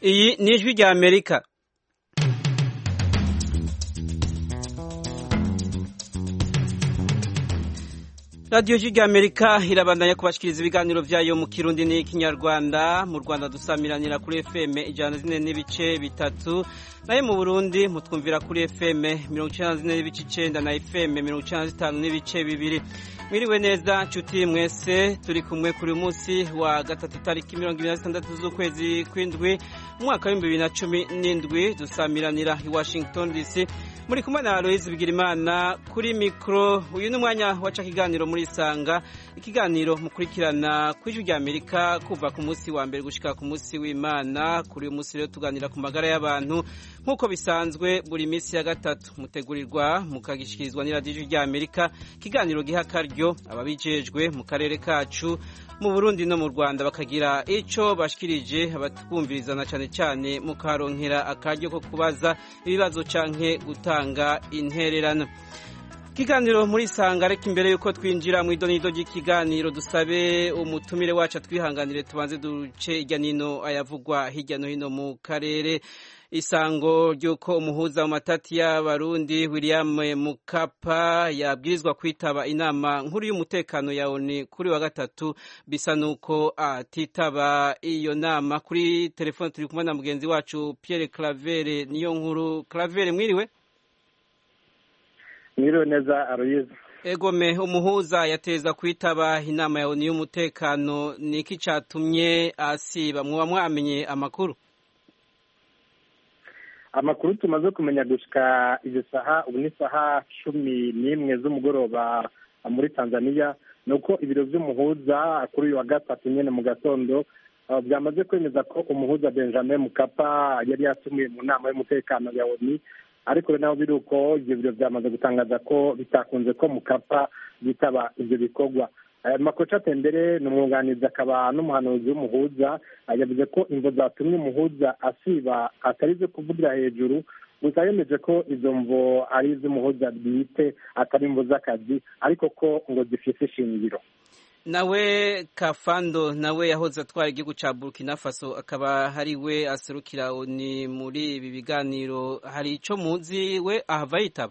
iyi ni ijwi rya amerika radiyo ijwi rya amerika irabandanya kubashikiriza ibiganiro byayo mu kirundi n'ikinyarwanda mu rwanda dusamiranira kuri fm ijana zine n'ibice bitatu nayo mu burundi mutwumvira kuri fm mirongo icyenda zine n'ibice icenda na fm mirongo icyenda zitanu n'ibice bibiri mwiriwe neza nshuti mwese turi kumwe kuri uyu munsi wa gatatu tariki mirongo ibiri na zitandatu z'ukwezi kw'indwi umwaka w'ibihumbi bibiri na cumi n'indwi dusamiranira i washington dc muri kumwe na aloyizi bigirimana kuri mikoro uyu ni umwanya waca ikiganiro muri isanga ikiganiro mukurikirana ku ijwi rya amerika kuva ku munsi wa mbere gushyika ku munsi w'imana kuri uyu munsi rero tuganira ku magara y'abantu nk'uko bisanzwe buri minsi ya gatatu mutegurirwa mukagishyikirizwa n'iradiyo rya amerika ikiganiro giha akaryo ababijejwe mu karere kacu mu burundi no mu rwanda bakagira icyo bashikirije abatwumvirizana cyane cyane mukaronkera akaryo ko kubaza ibibazo canke gutanga intererano ikiganiro muri sanga reka imbere y'uko twinjira mu idonido ry'ikiganiro dusabe umutumire wacu twihanganire tubanze duce hirya n'ino ayavugwa hirya no hino mu karere isango ry'uko umuhuza mu matati y'abarundi william mukapa yabwirizwa kwitaba inama nkuru y'umutekano ya oni kuri wa gatatu bisa n'uko atitaba iyo nama kuri telefone turi kumwe na mugenzi wacu pierre clavere niyo nkuru clavere mwiriwe mwiriwe neza aroyiza egome umuhuza yateza kwitaba inama ya oni y'umutekano ni iki cyatumye asiba muba mwamenye amakuru amakuru tumaze kumenya gushika izi saha ubu ni saha cumi n'imwe z'umugoroba muri tanzania ni uko ibiro by'umuhuza kuri uyu wa gatatu nyine mu gatondo byamaze kwemeza ko umuhuza benjamin mukapa yari yatumiwe mu nama y'umutekano ya oni ariko naho biri uko ibyo biro byamaze gutangaza ko bitakunze ko mukapa yitaba ibyo bikorwa makoca tembere ni umwunganizi akaba n'umuhanuzi w'umuhuza yavuze ko imvo zatumye umuhuza asiba atari izo kuvugira hejuru gusa yemeje ko izo mvo ari iz'umuhuza bwite atari imvo z'akazi ariko ko ngo zifite ishingiro nawe kafando nawe yahoze atwara igihugu cya burkina faso akaba hari we aserukira ni muri ibi biganiro hari icyo muzi we ahava yitaba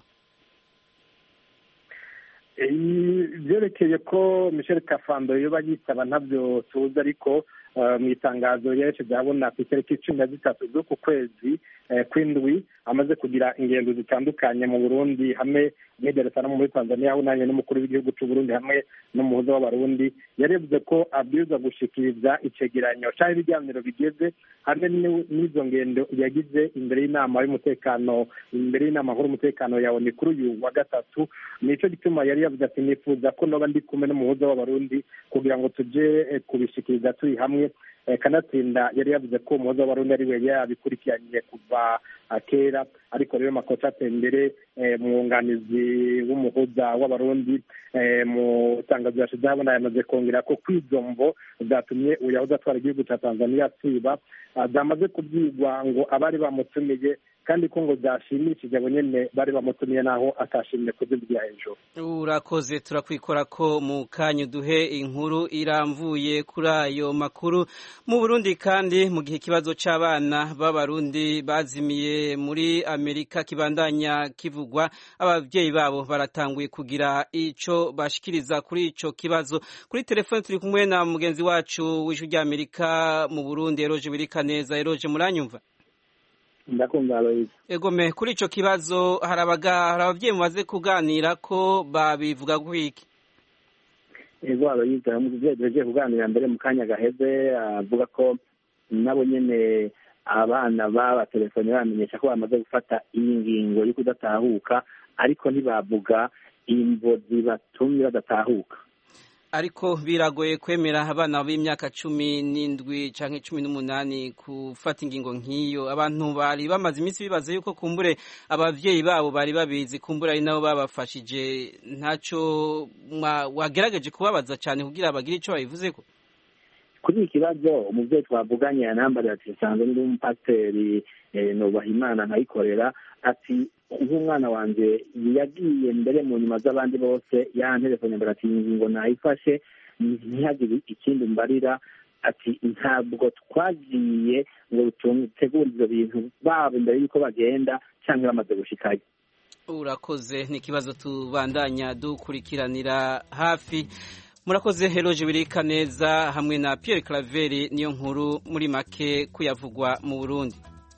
byerekeye ko michel kafando yoba yitaba ntabyo tuzi ariko mu itangazo yerekeje abona ku itariki cumi na zitatu z'uku kwezi kw'indwi amaze kugira ingendo zitandukanye mu burundi hamwe no muri tanzania aho nanjye n'umukuru w'igihugu cy'u Burundi hamwe n'umuhuza w'abarundi yarebye ko abwirizwa gushikiriza icegeranyo cyangwa ibiganiro bigeze hamwe n'izo ngendo yagize imbere y'inama y'umutekano imbere y'inama nkuru y'umutekano yawe ni kuri uyu wa gatatu nicyo gituma yari yavuze ati nifuza ko noba ndi kumwe n'umuhuza w'abarundi kugira ngo tujye kubishikiriza turi hamwe kanatsinda yari yavuze ko umuhoza w'abarundi ari we yabikurikiranye kuva kera ariko rero makosa atembere umwunganizi w'umuhuza w'abarundi mu itangazo yashize habona yamaze kongera ko kw'izo mvo zatumye uyahoze atwara igihugu cya tanzania asiba zamaze kubyigwa ngo abari bamutumiye kandi ko ngo byashimishije abo nyine bari bamutumiye naho atashimye kuzivugira hejuru urakoze turakwikora ko mu kanya duhe inkuru iramvuye kuri ayo makuru mu burundi kandi mu gihe ikibazo cy'abana b'abarundi bazimiye muri amerika kibandanya kivugwa ababyeyi babo baratanguye kugira icyo bashikiriza kuri icyo kibazo kuri telefone turi kumwe na mugenzi wacu w'ijwi ry'amerika mu burundi eroje birika neza eroje muranyumva ndakumva aloyizi egome kuri icyo kibazo hari ababyeyi mumaze kuganira ko babivuga gwiki ego aloyizi umubyeyi tugiye kuganira mbere mu kanya gaheze avuga ko nabo nyine abana babatelefone bamenyesha ko bamaze gufata iyi ngingo yo kudatahuka ariko ntibavuga imvo zibatumye badatahuka ariko biragoye kwemera abana b'imyaka cumi n'indwi cyangwa cumi n'umunani gufata ingingo nk'iyo abantu bari bamaze iminsi bibaza yuko kumbure ababyeyi babo bari babizi kumbure ari nabo babafashije ntacyo wagerageje kubabaza cyane kugira bagire icyo babivuze ko kuri iki kibazo umubyeyi twavuganye yanambarira ati sanzwe ndi umupasiteri nubaha imana nkayikorera ati nk'umwana wanjye yagiye mbere mu nyuma z'abandi bose yanterefone mbere ati iyi ngingo nayifashe ntihagire ikindi mbarira ati ntabwo twagiye ngo dutegure ibyo bintu baba imbere y'uko bagenda cyangwa bamaze gushikayo urakoze ni ikibazo tubandanya dukurikiranira hafi murakoze heroje birika neza hamwe na Pierre Claver niyo nkuru muri make kuyavugwa mu Burundi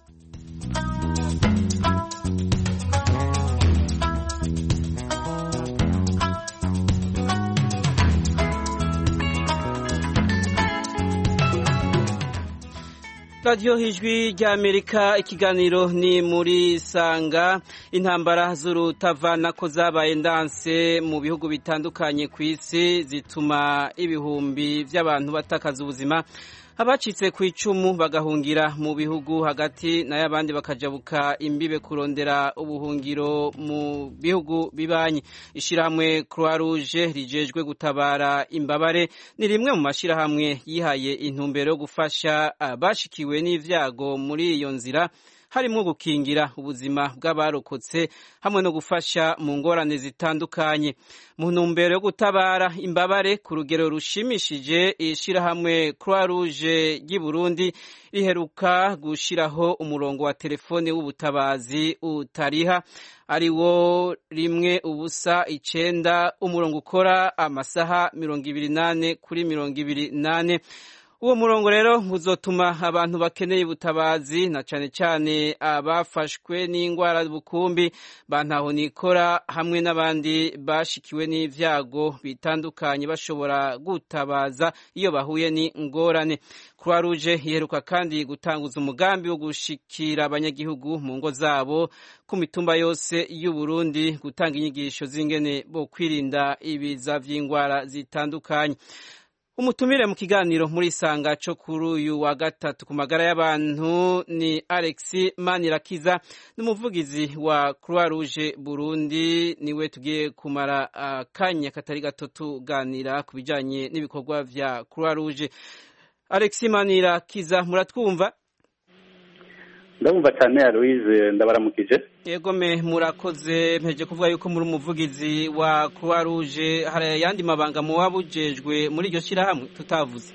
radiyo hijwi ry'amerika ikiganiro ni muri sanga intambara z'urutavana ko zabaye ndanse mu bihugu bitandukanye ku isi zituma ibihumbi by'abantu batakaza ubuzima abacitse ku icumu bagahungira mu bihugu hagati nayo abandi bakajabuka imbibe kurondera ubuhungiro mu bihugu bibanyi ishyirahamwe croix rouge rijejwe gutabara imbabare ni rimwe mu mashyirahamwe yihaye intumbero yo gufasha abashikiwe n'ibyago muri iyo nzira harimo gukingira ubuzima bw'abarokotse hamwe no gufasha mu ngorane zitandukanye mu ntumbero yo gutabara imbabare ku rugero rushimishije ishyirahamwe croix rouge ry'i burundi riheruka gushyiraho umurongo wa telefone w'ubutabazi utariha ari wo rimwe ubusa icenda umurongo ukora amasaha mirongo ibiri nane kuri mirongo ibiri nane uwo murongo rero uzotuma abantu bakeneye ubutabazi na cyane cyane abafashwe n'indwara bukumbi bantaho nikora hamwe n'abandi bashikiwe n'ibyago bitandukanye bashobora gutabaza iyo bahuye n'ingorane croix rouge iheruka kandi gutanguza umugambi wo gushikira abanyagihugu mu ngo zabo ku mitumba yose y'u Burundi gutanga inyigisho z'ingene bo kwirinda ibiza by'indwara zitandukanye umutumire mu kiganiro muri sanga cyo kuri uyu wa gatatu ku magara y'abantu ni Alex Manirakiza n'umuvugizi wa Croix Rouge Burundi niwe tugiye kumara akanya katari gato tuganira ku bijyanye n'ibikorwa vya Croix Rouge Alex Manirakiza muratwumva ndabumva cyane ya Louise ndabaramukije yego me murakoze mpeje kuvuga yuko muri umuvugizi wa Croix Rouge hari ayandi mabanga muba bujejwe muri iryo shyirahamwe tutavuze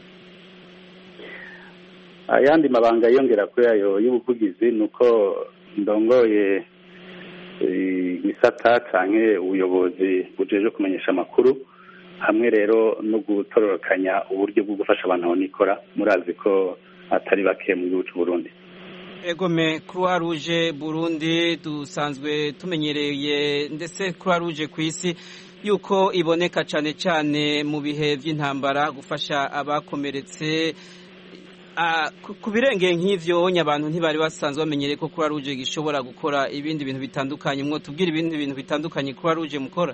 ayandi mabanga yiyongera kuri ayo y'ubuvugizi ni uko ndongoye igisata canke ubuyobozi bujeje kumenyesha amakuru hamwe rero no gutororokanya uburyo bwo gufasha abantu aho nikora murazi ko atari bake mu gihugu cy'u Burundi egome croix rouge burundi dusanzwe tumenyereye ndetse croix rouge ku isi yuko iboneka cyane cyane mu bihe by'intambara gufasha abakomeretse ku birengeye nk'ivyo abantu ntibari basanzwe bamenyereye ko croix rouge gishobora gukora ibindi bintu bitandukanye mwo tubwira ibindi bintu bitandukanye croix rouge mukora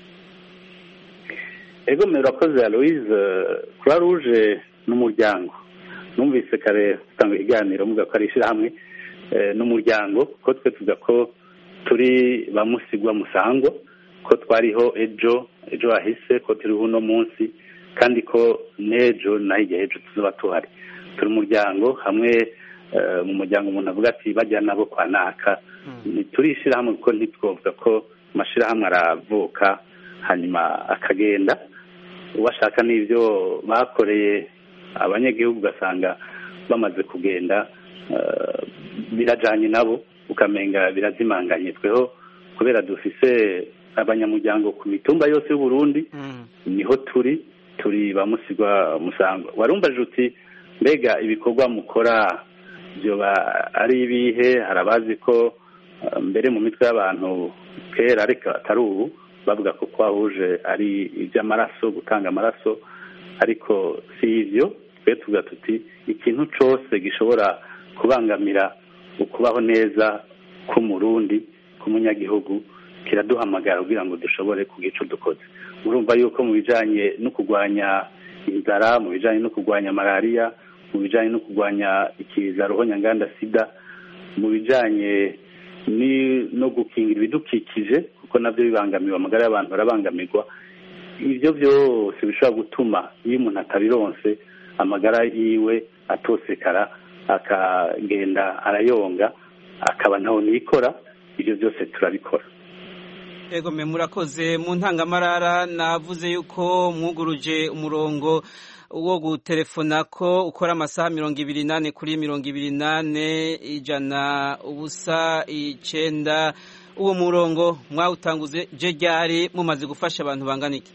egome urakoze ya louise croix rouge n'umuryango numvise kare utanga ikiganiro muvuga ko ari ishyirahamwe n'umuryango ko twe tuvuga ko turi ba musigwa musangwa ko twariho ejo ejo hahise ko turiho uno munsi kandi ko n'ejo naho igihe ejo tuzaba tuhari turi umuryango hamwe mu muryango umuntu avuga ati bajya nabo kwa naka turi ishyirahamwe kuko ntitwovuga ko amashyirahamwe aravuka hanyuma akagenda ubashaka n'ibyo bakoreye abanyagihugu ugasanga bamaze kugenda birajyanye nabo ukamenga birazimanganye tweho kubera dufise abanyamuryango ku mitumba yose y'u Burundi niho turi turi bamusigwa musangwa warumvaje uti mbega ibikorwa mukora byoba ari ibihe hari abazi ko mbere mu mitwe y'abantu kera ariko atari ubu bavuga ko kwahuje ari iby'amaraso gutanga amaraso ariko si ibyo twe tuvuga tuti ikintu cyose gishobora kubangamira ukubaho neza k'umurundi k'umunyagihugu kiraduhamagara kugira ngo dushobore kugira icyo dukoze urumva yuko mu bijyanye no kurwanya inzara mu bijyanye no kurwanya malariya mu bijyanye no kurwanya ikiza ruhonyanganda sida mu bijyanye no gukingira ibidukikije kuko nabyo bibangamiwe amagara y'abantu barabangamirwa ibyo byose bishobora gutuma iyo umuntu atabironse amagara yiwe atosekara akagenda arayonga akaba ntaho nikora ibyo byose turabikora ego me murakoze mu ntangamarara navuze yuko mwuguruje umurongo wo gutelefona ko ukora amasaha mirongo ibiri nane kuri mirongo ibiri nane ijana ubusa icenda uwo murongo mwawutanguze je ryari mumaze gufasha abantu bangana iki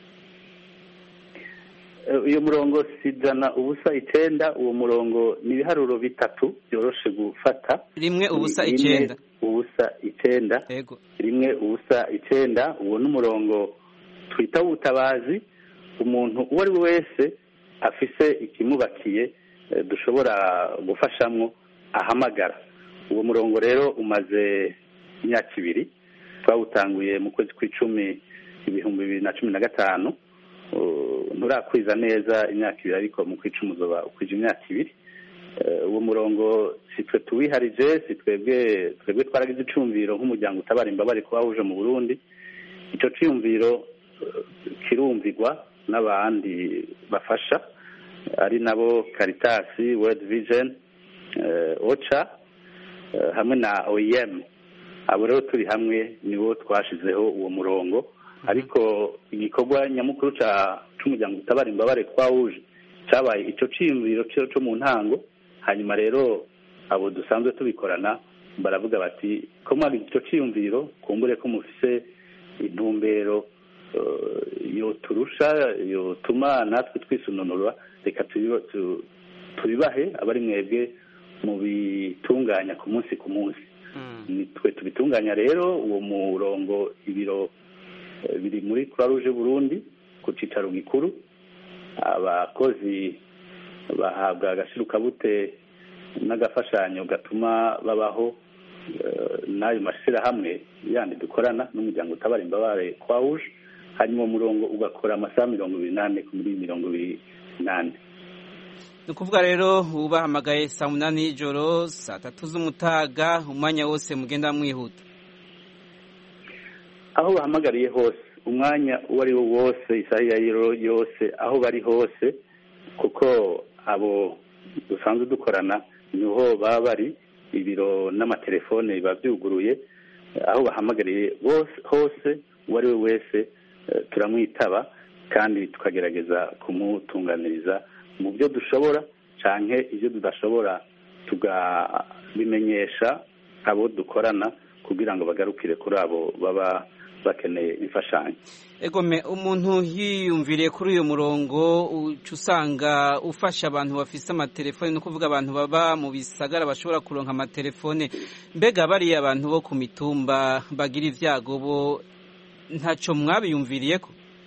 uyu murongo si ijana ubusa icenda uwo murongo ni ibiharuro bitatu byoroshe gufata rimwe ubusa Rimwe icenda ubusa icenda ego rimwe ubusa icenda uwo ni umurongo twita w'ubutabazi umuntu uwo ari we wese afise ikimubakiye eh, dushobora gufashamwo ahamagara uwo murongo rero umaze imyaka ibiri twawutanguye mu kwezi kw'icumi ibihumbi bibiri na cumi na gatanu Uh, nturakwiza neza imyaka ibiri ariko mu kw'icumi uzoba ukwije imyaka ibiri Eh, uwo murongo si twe tuwiharije si twebwe twebwe twaragize icumviro nk'umuryango utabara imbabare kuba wuje mu burundi icyo ciyumviro eh, kirumvirwa n'abandi bafasha ari nabo karitasi world vision eh, oca eh, hamwe na oem abo rero turi hamwe nibo twashizeho uwo murongo ariko igikorwa nyamukuru ca c'umuryango utabara imbabare twawuje cabaye ico ciyumviro co co mu ntango hanyuma rero abo dusanzwe tubikorana baravuga bati ko mwagize icyo cyiyumviro kumbure ko mufise intumbero eh, yoturusha yotuma natwe twisununura reka tubiba- tu- tubibahe abari mwebwe mu bitunganya ku munsi ku munsi Mm. ni twe tubitunganya rero uwo murongo ibiro eh, biri muri croix rouge burundi ku cicaro gikuru abakozi bahabwa agashirukabute n'agafashanyo gatuma babaho eh, n'ayo mashyirahamwe yandi dukorana n'umuryango utabara imbabare kwa rouge hanyuma uwo murongo ugakora amasaha mirongo ibiri n'ane kuri mirongo ibiri n'ane ni ukuvuga rero ubahamagaye saa munani y'ijoro saa tatu z'umutaga umwanya wose mugenda mwihuta aho bahamagariye hose umwanya uwo ari wo wose isaha iyo ari yo yose aho bari hose kuko abo dusanzwe dukorana niho baba bari ibiro n'amatelefone biba byuguruye aho bahamagariye bose hose uwo ari we wese eh, turamwitaba kandi tukagerageza kumutunganiriza mu byo dushobora canke ibyo tudashobora tukabimenyesha abo dukorana kugira ngo bagarukire kuri abo baba bakeneye imfashanyo egome umuntu yiyumviriye kuri uyu murongo uca usanga ufasha abantu bafise amatelefone ni ukuvuga abantu baba mu bisagara bashobora kuronka amatelefone mbega bariya abantu bo ku mitumba bagira ibyago bo ntaco mwabiyumviriyeko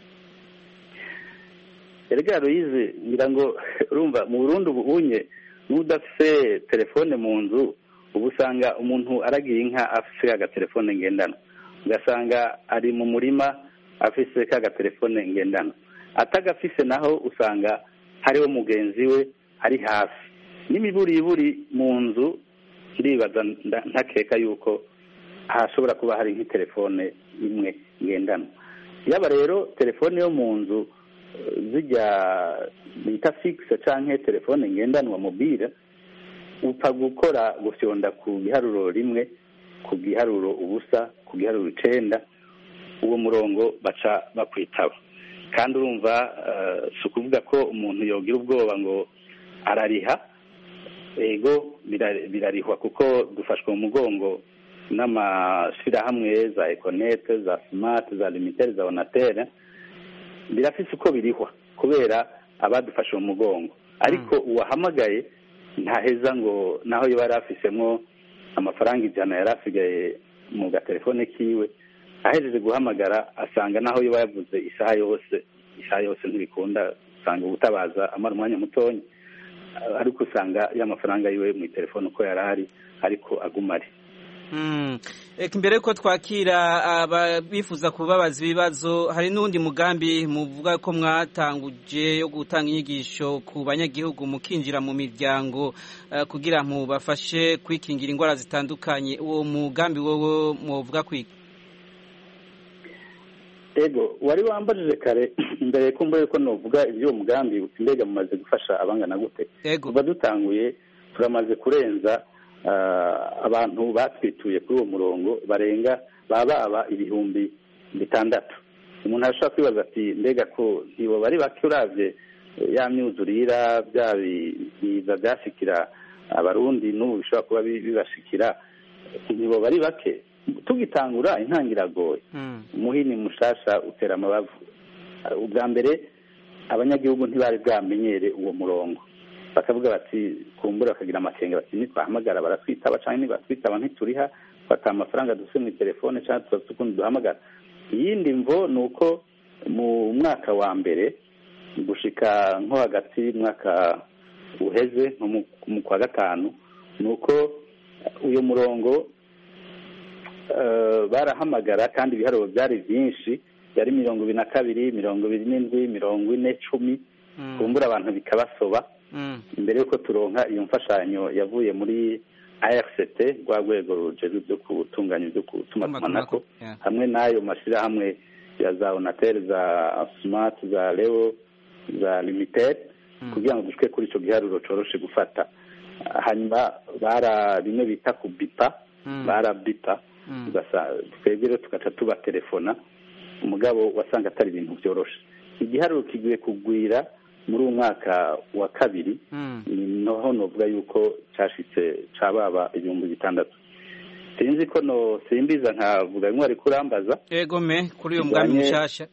erega Aloyize ngira ngo urumva mu Burundi ubu unye n'udafise telefone mu nzu ubu usanga umuntu aragiye inka afise agatelefone ngendanwa ugasanga ari mu murima afise ka gatelefone ngendanwa atagafise naho usanga hariho mugenzi we ari hafi n'imiburiburi mu nzu ndibaza nda- ntakeka yuko hashobora kuba hari nk'itelefone imwe ngendanwa yaba rero telefone yo mu nzu eh, zijya bita fixe canke telefone ngendanwa mobile upfa gukora gufyonda ku giharuro rimwe ku giharuro ubusa ku giharuro icenda uwo murongo baca bakwitaba kandi urumva eh, si ukuvuga ko umuntu yogira ubwoba ngo arariha ego bira- birarihwa kuko dufashwe mu mugongo n'amashyirahamwe za ekonete za smart za limitere za onatere birafise uko birihwa kubera abadufashe mu mugongo ariko uwahamagaye ntaheza ngo naho yoba yari afisemwo amafaranga ijana yari asigaye mu gatelefone kiwe ahejeje guhamagara asanga naho yoba yavuze isaha yose isaha yose ntibikunda usanga ubutabaza amara umwanya mutonya ariko usanga ya mafaranga yiwe mu telefone uko yari ari ariko aguma ari Mm. Eka imbere yuko twakira ababifuza kubabaza ibibazo hari n'undi mugambi muvuga ko mwatanguje yo gutanga inyigisho ku banyagihugu mukinjira mu miryango eh, kugira mubafashe kwikingira indwara zitandukanye uwo mugambi wowe muvuga kwiki ego wari wambajije kare mbere ko mbere ko novuga iby'uwo mugambi mbega mumaze gufasha abangana gute ego kuva dutanguye turamaze kurenza ah, abantu batwituye kuri uwo murongo barenga baba baba ibihumbi bitandatu umuntu arashobora kwibaza ati mbega ko ntibo bari bake uravye ya myuzurira bya biza byashikira abarundi n'ubu bishobora kuba bibashikira ntibo bari bake tugitangura intangiragoye umuhini mushasha utera amabavu ubwa mbere abanyagihugu ntibari bwamenyere uwo murongo bakavuga bati kumbura bakagira amakenga bati nitwahamagara baratwitaba cyangwa nibatwitaba ntituriha fata amafaranga dufite mu telefone cyangwa tudafite ukundi duhamagara iyindi mvo ni uko mu mwaka wa mbere gushika nko hagati y'umwaka uheze nko mu kwa gatanu ni uko uyu murongo barahamagara kandi ibiharuro byari byinshi yari mirongo ibiri na kabiri mirongo ibiri n'indwi mirongo ine cumi kumbura abantu bikabasoba mbere y'uko turonka iyo mfashanyo yavuye muri ARCT rwa rwego rujejwe byo gutunganya ibyo gutumatumanako hamwe n'ayo mashyirahamwe ya za onatel za smart za leo za limited kugira ngo dushike kuri icyo giharuro coroshe gufata hanyuma bara bimwe bita ku bipa barabipa twebwe rero tugaca tubatelefona umugabo wasanga atari ibintu byoroshe igiharuro kigiye kugwira muri uwo mwaka wa kabiri noho novuga yuko cyashitse cababa ibihumbi bitandatu sinzi ko no simbiza nkavuga bimwe ari kurambaza yego me kuri uyo mugambi mushasha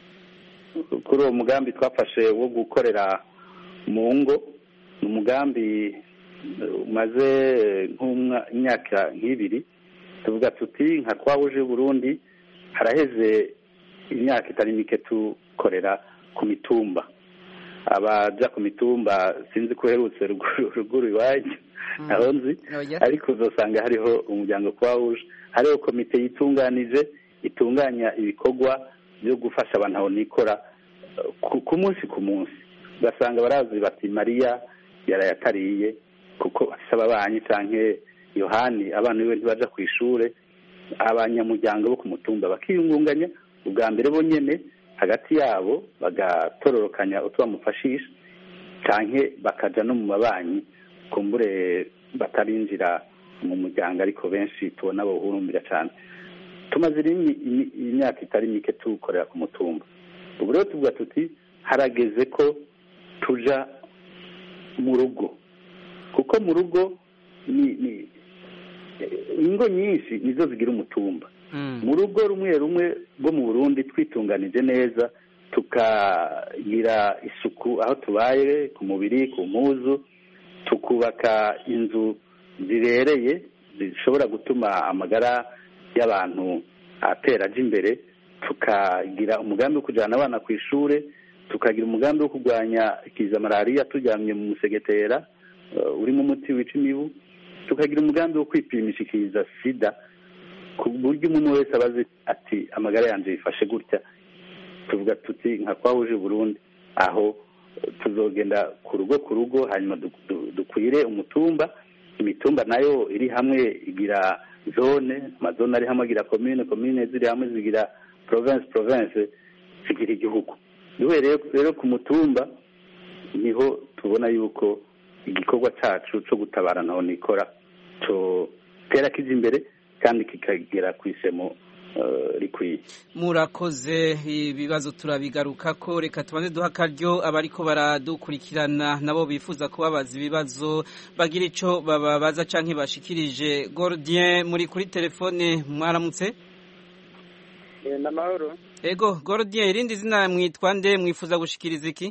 kuri uwo mugambi twafashe wo gukorera mu ngo ni umugambi umaze nk'imyaka nk'ibiri tuvuga tuti nka twahuje Burundi haraheze imyaka itari mike tukorera ku mitumba abaja ku mitumba sinzi ko uherutse ruguru iwanyu ntaho nzi ariko uzasanga hariho umuryango twahuje hariho komite yitunganije itunganya ibikorwa byo gufasha abantu aho nikora ku munsi ku munsi ugasanga barazi bati mariya yarayatariye kuko asaba abanyi cyangwa yohani abana biwe ntibaja ku ishuri abanyamuryango bo ku mutumba bakiyungunganya ubwa mbere bo nyine hagati yabo bagatororokanya utwo bamufashisha cyangwa bakaja no mu mabanki kumbure batarinjira mu muryango ariko benshi tubona bawuhurumbira cyane tumaze imyaka itari mike tuwukorera ku mutumba ubu rero tuvuga tuti harageze ko tuja mu rugo kuko mu rugo ni ingo nyinshi nizo zigira umutumba mu rugo rumwe rumwe rwo mu burundi twitunganije neza tukagira isuku aho tubaye ku mubiri ku mpuzu tukubaka inzu zibereye zishobora gutuma amagara y'abantu atera ajya imbere tukagira umugambi wo kujyana abana ku ishuri tukagira umugambi wo kurwanya ikiza malariya turyamye mu musegetera urimo umuti wica imibu tukagira umugambi wo kwipimisha ikiza sida ku buryo umuntu wese aba azi ati amagara yanjye yifashe gutya tuvuga tuti nka twahuje Burundi aho tuzogenda ku rugo ku rugo hanyuma dukwire umutumba imitumba nayo iri hamwe igira zone amazone ari hamwe agira komine komine ziri hamwe zigira province province zigira igihugu duhereye rero ku mutumba niho tubona yuko igikorwa cyacu cyo gutabara naho nikora tera kijya imbere kandi kikagera ku isemo rikwiye murakoze ibibazo turabigaruka ko reka tubanze duha akaryo abariko baradukurikirana nabo bifuza kubabaza ibibazo bagira icyo bababaza cyangwa bashikirije Gordien muri kuri telefone mwaramutse n'amahoro ego Gordien irindi zina mwitwa nde mwifuza gushikiriza iki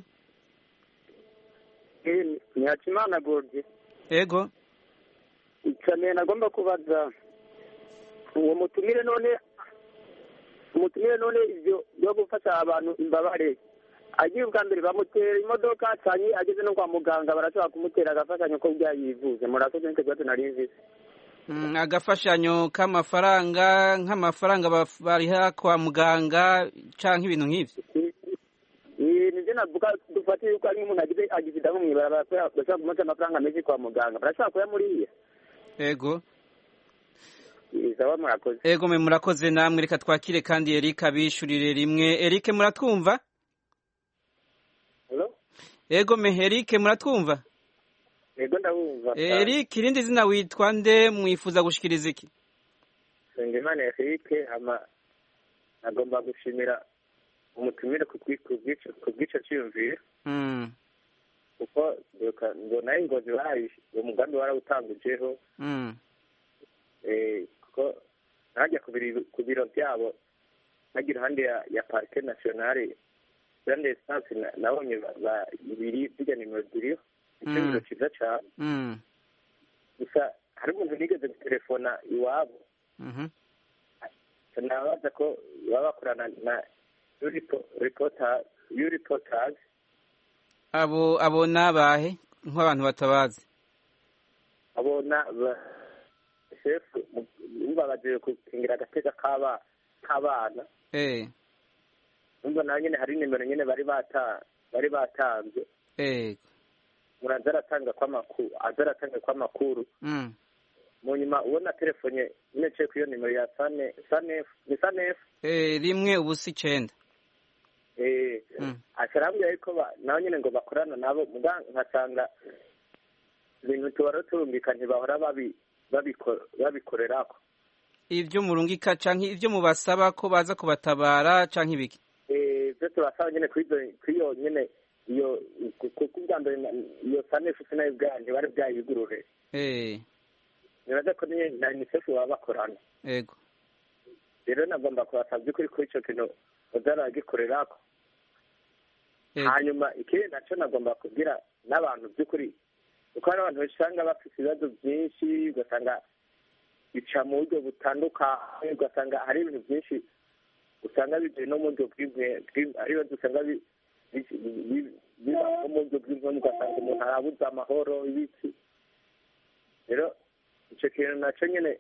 ni hakimana Gordien ego icane nagomba kubaza uwo mutumire none umutumire none ibyo byo gufasha abantu imbabare agiye ubwa mbere bamutera imodoka cyane ageze no kwa muganga barashobora kumutera agafashanyo ko byayivuze murakoze nicyo kibazo nari nzi agafashanyo k'amafaranga nk'amafaranga bariha kwa muganga cyangwa ibintu nk'ibyo nibyo navuga dufate yuko ari nk'umuntu agize agisida nko mwibara bashobora kumuca amafaranga menshi kwa muganga barashobora kuyamuriye ego sawa murakoze ego mwe murakoze namwe reka twakire kandi Eric abishurire rimwe Eric muratwumva ego me Eric muratwumva ego ndabumva Eric irindi zina witwa nde mwifuza gushikiriza iki Sengimana Eric hama agomba gushimira umutumire ku bwi- ku bw'ico ku bw'ico cyiyumviro Mm, kuko ndibuka ngo nayo ingozi barayi uwo mugambi warawutangujeho mm, eh, kuko najya ku biro ku biro byabo najya iruhande ya ya parike nasiyonale grande esanse nabonye ba- ba- ibiri bijya nimero ziriho icyo Mm. biro cyiza cyane mm, gusa hari umuntu nigeze gutelefona iwabo mhm. nabaza ko baba bakorana na yuripotazi abo abo ni abahe nk'abantu batabazi abona shefu numva bagiye gukingira agatega k'aba- k'abana eh numva nawe nyine hari nimero nyine bari bata bari batanze eh umuntu aza aratanga kw'amakuru aza aratanga kw'amakuru mm, mu nyuma ubona telefone nyine nciye kuri iyo nimero ya sane sanefu ni sanefu eh rimwe ubusa icenda eh Mm. asharambwira yuko ba- nawe nyine ngo bakorana nabo muga nkasanga ibintu tubara turumvika ntibahora babi babiko- babikorerako ivyo murungika canke ivyo mubasaba ko baza kubatabara canke ibiki Eh, byo tubasaba nyine kuri izo- kuri iyo nyine iyo kuko ubwa mbere na- iyo sanefu sinayo bwayo ntibari bwayigurure eh nibaza ko niyo na unicef baba bakorana ego rero nagomba kubasaba by'ukuri kuri icyo kintu bazaragikorerako ego hanyuma ikindi nacyo nagomba kubwira n'abantu by'ukuri kuko hari abantu usanga bafite ibibazo byinshi ugasanga bica mu buryo butandukanye ugasanga hari ibintu byinshi usanga bigiye no mu buryo bw'imwe bw'im- ari ibibazo usanga bi- bi- bi- biba no mu buryo bw'inkono ugasanga umuntu arabuze amahoro ibiki rero icyo kintu nacyo nyine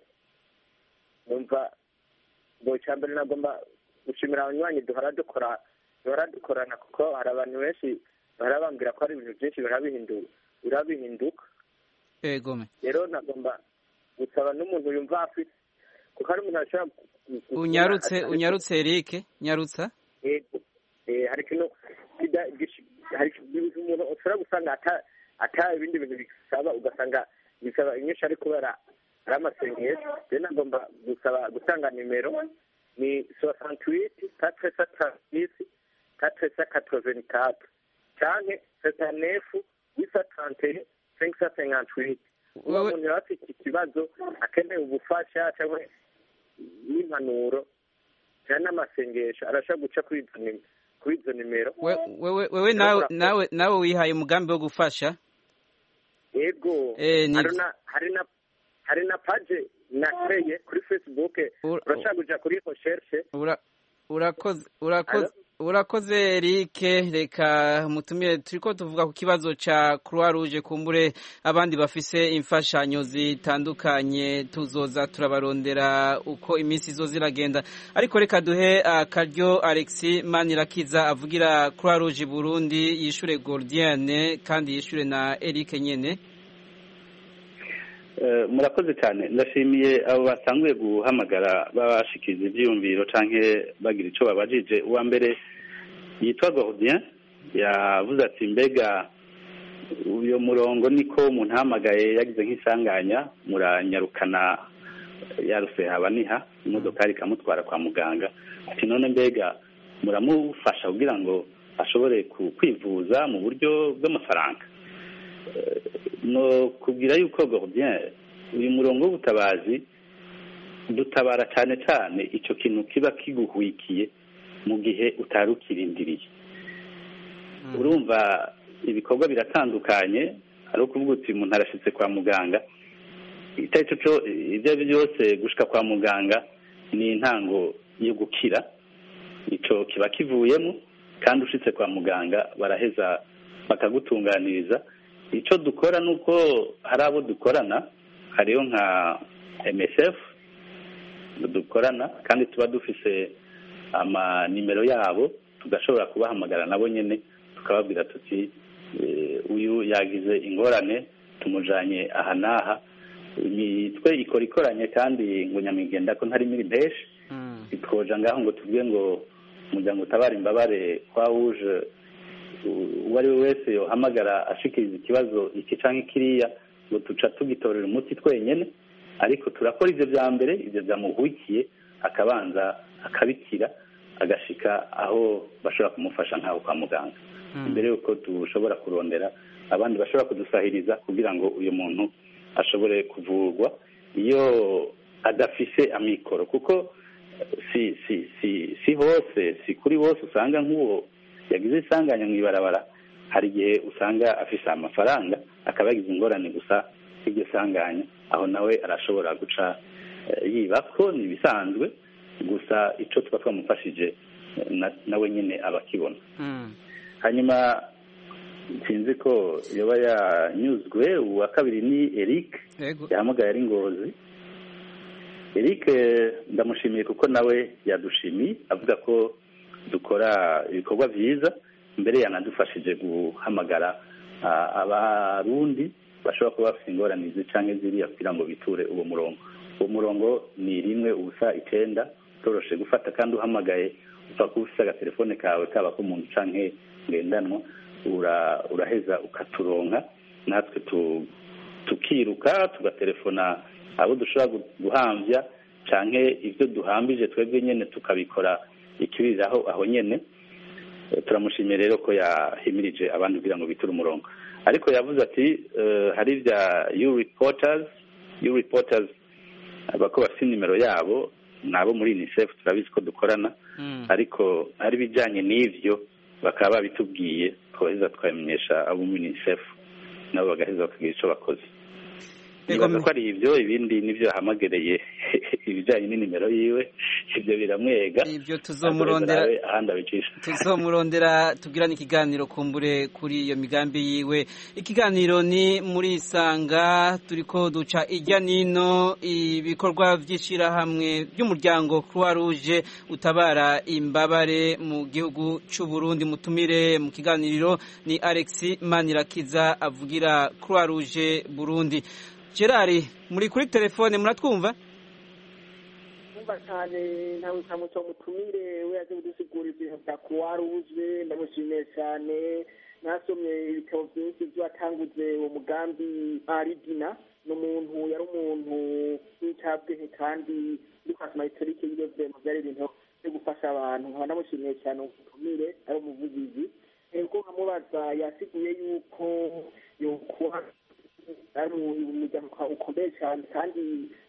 numva ngo icya mbere nagomba gushimira abanywanyi duhora dukora duhora dukorana kuko hari abantu benshi bahora bambwira ko hari ibintu byinshi bihora bihindu- bihora bihinduka ego me rero nagomba gusaba n'umuntu yumva afite kuko hari umuntu ashobora gu- gu- unyarutse kubona- unyarutse Eric nyarutsa Yego. Eh, hari ikintu kida- gish- hari ikintu umuntu ushobora gusanga ata ata ibindi bintu bisaba ugasanga bisaba inyinshi ari kubera ari amasengesho rero nagomba gusaba gutanga nimero ni soixante-huit quatre cent trente-six quatre cent quatre-vingt-quatre canke soixante-neuf huit cent trente et un cinq cent cinquante-huit uba Wewe- umuntu yaba afite ikibazo akeneye ubufasha cyangwa n'impanuro cyane n'amasengesho arashobora guca kuri izo nim- kuri izo nimero We- wewe wewe nawe nawe nawe wihaye umugambi wo gufasha yego Eh, ni- hari na hari na hari na paje nakreye kuri facebook Ur- urashobora kuja kuri recherche Ura- urakoze urakoze urakoze Eric reka mutumire turiko tuvuga ku kibazo ca Croix Rouge kumbure abandi bafise imfashanyo zitandukanye tuzoza turabarondera uko iminsi izoza iragenda ariko reka duhe akaryo Alexis Manirakiza avugira Croix Rouge Burundi yishure Gordienne kandi yishure na Eric nyene Eh, murakoze cyane ndashimiye abo batanguye guhamagara babashikiriza ibyiyumviro canke bagira ico babajije uwa mbere yitwa Gordien yavuze ati mbega uyo murongo niko umuntu ahamagaye yagize nk'isanganya muranyarukana yaruse haba niha imodokari ikamutwara kwa muganga ati none mbega muramufasha kugira ngo ashobore ku- kwivuza mu buryo bw'amafaranga Eh, no kubwira yuko Gordien uyu murongo w'ubutabazi dutabara cyane cyane icyo kintu kiba kiguhwikiye mu gihe utari ukirindiriye urumva ibikorwa biratandukanye hari ukuvuga uti umuntu arashyitse kwa muganga icyo ari cyo cyo ibyo ari byo byose gushika kwa muganga ni intango yo gukira icyo kiba kivuyemo kandi ushitse kwa muganga baraheza bakagutunganiriza icyo dukora ni uko hari abo dukorana hariyo nka MSF dukorana kandi tuba dufise amanimero yabo tugashobora kubahamagara nabo nyine tukababwira tuti eh, uyu yagize ingorane tumujanye aha n'aha imitwe ikora ikoranye kandi ngo nyamwigenda ko ntari miri benshi twoja ngaho ngo tuvuge ngo umuryango utabara imbabare kwa wuje uwo ari we wese yohamagara ashikiriza ikibazo iki canke kiriya ngo tuca tugitorera umuti twenyene ariko turakora ivyo vya mbere ivyo vyamuhwikiye akabanza akabikira agashika aho bashobora kumufasha nk'aho kwa muganga imbere y'uko dushobora kurondera abandi bashobora kudusahiriza kugira ngo uyu muntu ashobore kuvurwa iyo adafise amikoro kuko si si si si hose si kuri bose usanga nk'uwo yagize isanganya mu ibarabara hari igihe usanga afise amafaranga akaba yagize ingorane gusa iryo sanganya aho nawe arashobora guca yiba ko ni ibisanzwe gusa icyo tuba twamufashije nawe nyine aba akibona hanyuma sinzi ko yaba yanyuzwe uwa kabiri ni eric yahamagaye ari ngozi eric ndamushimiye kuko nawe yadushimiye avuga ko dukora ibikorwa byiza mbere yanadufashije guhamagara abarundi bashobora kuba bafite ingorane cyangwa ziriya kugira ngo biture uwo murongo uwo murongo ni rimwe ubusa icyenda utoroshe gufata kandi uhamagaye upfa kuba ufite agatelefone kawe kaba k'umuntu cyangwa ngendanwa uraheza ukaturonka natwe tukiruka tugatelefona abo dushobora guhambya cyangwa ibyo duhambije twebwe nyine tukabikora ikibiriraho aho nyine turamushimiye rero ko yahimirije abandi kugira ngo biture umurongo ariko yavuze ati hari ibya yu ripotazi yu ripotazi bako bafite nimero yabo ni abo muri unicef turabizi ko dukorana ariko hari ibijyanye n'ibyo bakaba babitubwiye twaheza tukabamenyesha abo muri unicef nabo bagaheza bakagira icyo bakoze nibaza ko ari ibyo ibindi nibyo yahamagereye ibijyanye n'inimero yiwe ibyo biramwega ibyo tuzomurondera ahandi abicisha tuzomurondera tugirane ikiganiro kumbure kuri iyo migambi yiwe ikiganiro ni muri isanga turi ko duca ijya nino ibikorwa by'ishyirahamwe by'umuryango croix rouge utabara imbabare mu gihugu cy'u Burundi mutumire mu kiganiro ni alex manirakiza avugira croix rouge burundi gerard muri kuri telefone muratwumva kumva cyane ntawe ntamuco mutumire we yaje kudusigura ibintu bya croix rouge ndamushimiye cyane nasomye ibitabo byinshi byo watanguze uwo mugambi aridina ni umuntu yari umuntu w'icyabwenge kandi uri kwasoma historike y'ibyo bintu byari ibintu byo gufasha abantu nkaba namushimiye cyane umutumire ari umuvugizi ubwo nkamubaza yasiguye yuko yokuba ari umuryango ukomeye cyane kandi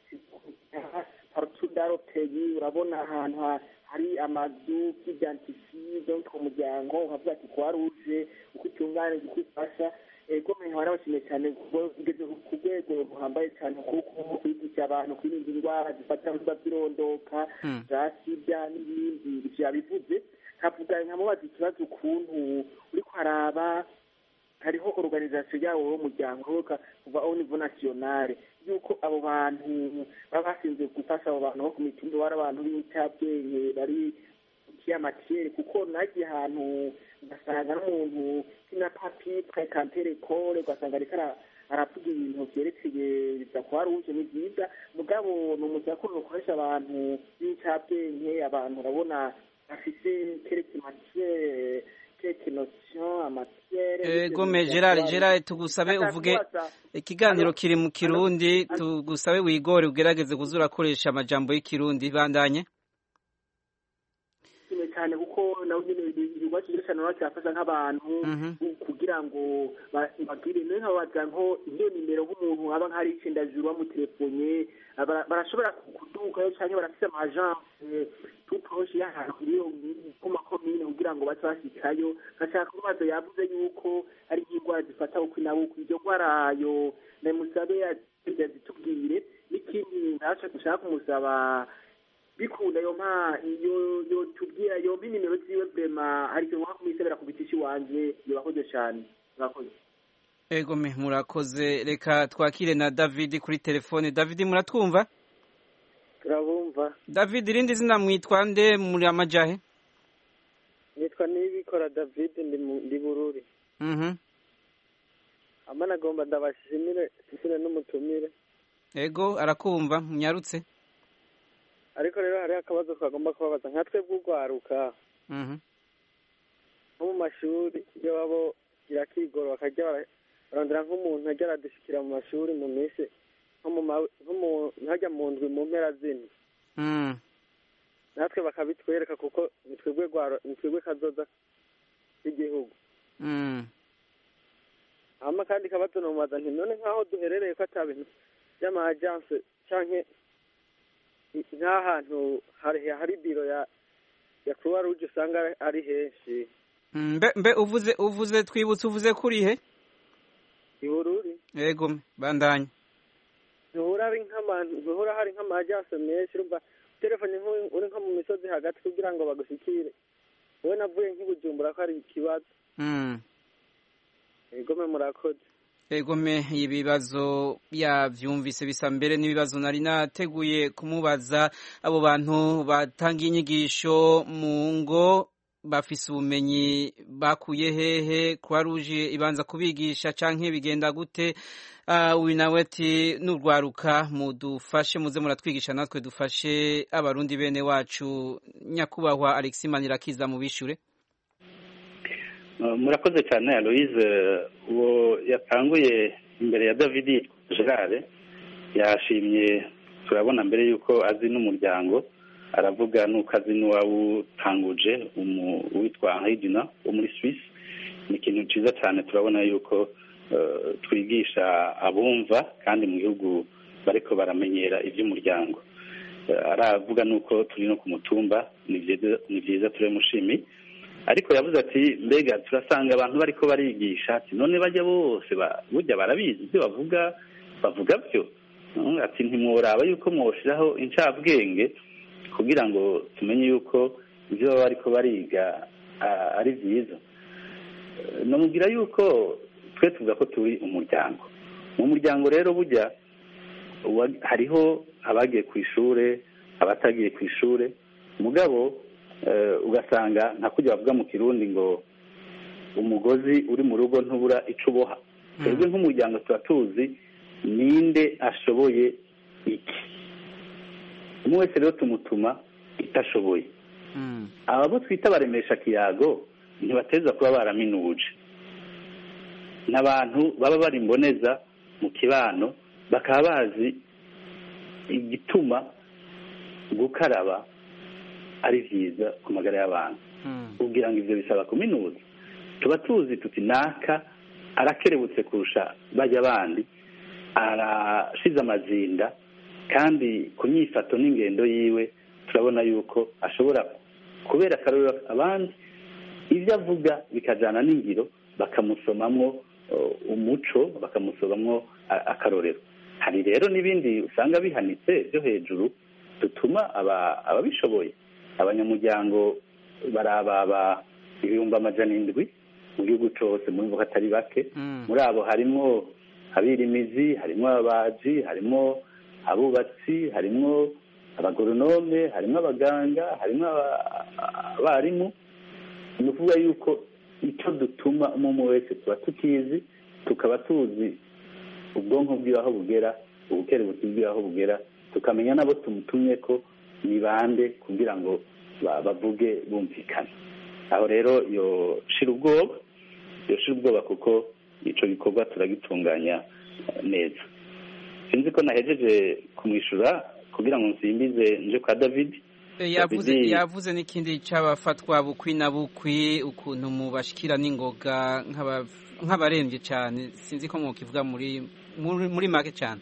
parutudaroperi urabona ahantu hari amazu by'idyantifiye byo ku muryango ukavuga ati kuba ruje uko itunganije uko ifasha ego nkaba nabashimiye cyane ugeze ku rwego ruhambaye cyane kuko kwigisha abantu kwirinda indwara zifata biba zirondoka za sida n'ibindi byabivuze nkavuga nkamubaza ikibazo ukuntu uri kwaraba hariho organization yawo w'umuryango kuva au niveau nationale yuko abo bantu baba basinze gufasha abo bantu bo ku mitumba bari abantu b'incabwenge bari kiyamatiere kuko nagiye ahantu ugasanga n'umuntu kina papi prekantere kore ugasanga ariko aravuga ibintu vyerekeye biza kuba ruje ni byiza mugabo ni umuntu yakunda gukoresha abantu b'incabwenge abantu urabona bafise kereke matiere gome gerard gerard tugusabe uvuge ikiganiro kiri mu kirundi tugusabe wigore ugerageze kuza urakoresha amajambo y'ikirundi bandanye cyane kuko nawe nyine ibikorwa cyiza cyane nawe cyafasha nk'abantu kugira ngo bagire niyo nkababaza nko iyo nimero nk'umuntu aba nk'ari icendajuru bamutelefone barashobora kudukayo cyangwa barafite amajanse tuposhe y'ahantu iyo ku makomine kugira ngo bace bashikayo gashaka kubaza yavuze yuko ari nk'indwara zifata ukwi na bukwi iryo ndwara yo namusabe yazitubwire n'ikindi ntaco dushaka kumusaba bikunda yo mpa iyo yo tubwira yo mpa nimero ziwe vrema hari ikintu nka kumisebera ku biti wanje yobakoze cyane murakoze ego me murakoze reka twakire na david kuri telefone david muratwumva turabumva david irindi zina mwitwa nde muri amajahe nitwa nibikora david ndi bururi amana agomba ndabashimire sisine n'umutumire ego arakumva munyarutse ariko rero hariho akabazo twagomba kubabaza nka twebwe urwaruka nko mu mashuri iyo babo irakigoro bakajya barondera nk'umuntu ajya aradushyikira mu mashuri mu minsi nko hajya mu ndwi mu mpera zine natwe bakabitwereka kuko ni twebwe rwaro- ni twebwe kazoza k'igihugu Mm. hama kandi kabazo nomubaza nti none nk'aho duherereye ko ata bintu vy'ama agence canke i- nk'ahantu hari hari biro ya ya croix rouge usanga ari- ari henshi Mm, mbe mbe uvuze uvuze twibutse uvuze kurihe ibururi yego bandanya ntuhura ari nk'abantu ntuhura hari nk'ama agence menshi urumva telefone nk'uri uri nko mu misozi hagati kugira ngo bagushikire wowe navuye nk'ibujumbura ko hari ikibazo Mm. egome murakoze Egome ibibazo yavyumvise bisa mbere n'ibibazo nari nateguye kumubaza abo bantu batanga inyigisho mu ngo bafise ubumenyi bakuye hehe Croix Rouge ibanza kubigisha canke bigenda gute uh, uyu nawe ati nurwaruka mudufashe muze muratwigisha natwe dufashe abarundi bene wacu nyakubahwa Alexis Manirakiza mubishure Uh, murakoze cyane aloise uwo yatanguye imbere ya david gerard yashimye turabona mbere y'uko azi n'umuryango aravuga n'uko azi n'uwawutanguje umu- uwitwa hayidina wo muri swiss ni ikintu cyiza cyane turabona y'uko uh, twigisha abumva kandi mu gihugu bariko baramenyera iby'umuryango Uh, aravuga n'uko turi no ku mutumba ni byiza- ni byiza turamushimiye ariko yavuze ati mbega turasanga abantu bariko barigisha ati none bajya bose ba- burya barabizi ibyo bavuga bavuga byo Mm, ati ntimworaba yuko mwoshiraho incabwenge kugira ngo tumenye yuko ibyo baba bariko bariga ah, ari byiza Eh, nomubwira yuko twe tuvuga ko turi umuryango mu muryango rero burya uwa- hariho abagiye ku ishure abatagiye ku ishure mugabo eh, ugasanga nka kujya bavuga mu kirundi ngo umugozi uri mu rugo ntubura ico uboha twebwe nk'umuryango tuba tuzi ninde ashoboye iki umwe wese rero tumutuma itashoboye Mm. aba bo twita baremesha kiyago ntibateza kuba baraminuje n'abantu baba bari imboneza mu kibano bakaba bazi igituma gukaraba ari byiza ku magara y'abantu Mm. kugira ngo ibyo bisaba kuminuza tuba tuzi tuti naka arakerebutse kurusha bajya abandi arashize amazinda kandi ku myifato n'ingendo yiwe turabona yuko ashobora kubera akarorero abandi ibyo avuga bikajyana n'ingiro bakamusomamwo uh, umuco bakamusomamwo a- akarorero hari rero n'ibindi usanga bihanitse byo hejuru dutuma aba- ababishoboye abanyamuryango barababa ibihumbi amajana indwi mu gihugu cyose muri bo hatari bake Mm. muri abo harimo abirimizi harimo ababaji harimo abubatsi harimo abagoronome harimo abaganga harimo aba- abarimu ni ukuvuga yuko icyo dutuma umwe wese tuba tukizi tukaba tuzi ubwonko bwiwe aho bugera ubukerebutsi bwiwe aho bugera tukamenya n'abo tumutumye ko ni bande kugira ngo ba- bavuge bumvikana aho rero yoshira ubwoba yoshira ubwoba kuko icyo gikorwa turagitunganya eh, neza sinzi ko nahejeje kumwishyura kugira ngo nsimbize nje kwa david Eh, yavuze David- yavuze n'ikindi c'abafatwa bukwi na bukwi ukuntu mubashikira n'ingoga nk'aba- nk'abaremvye cyane sinzi ko mwokivuga muri muri, muri make cyane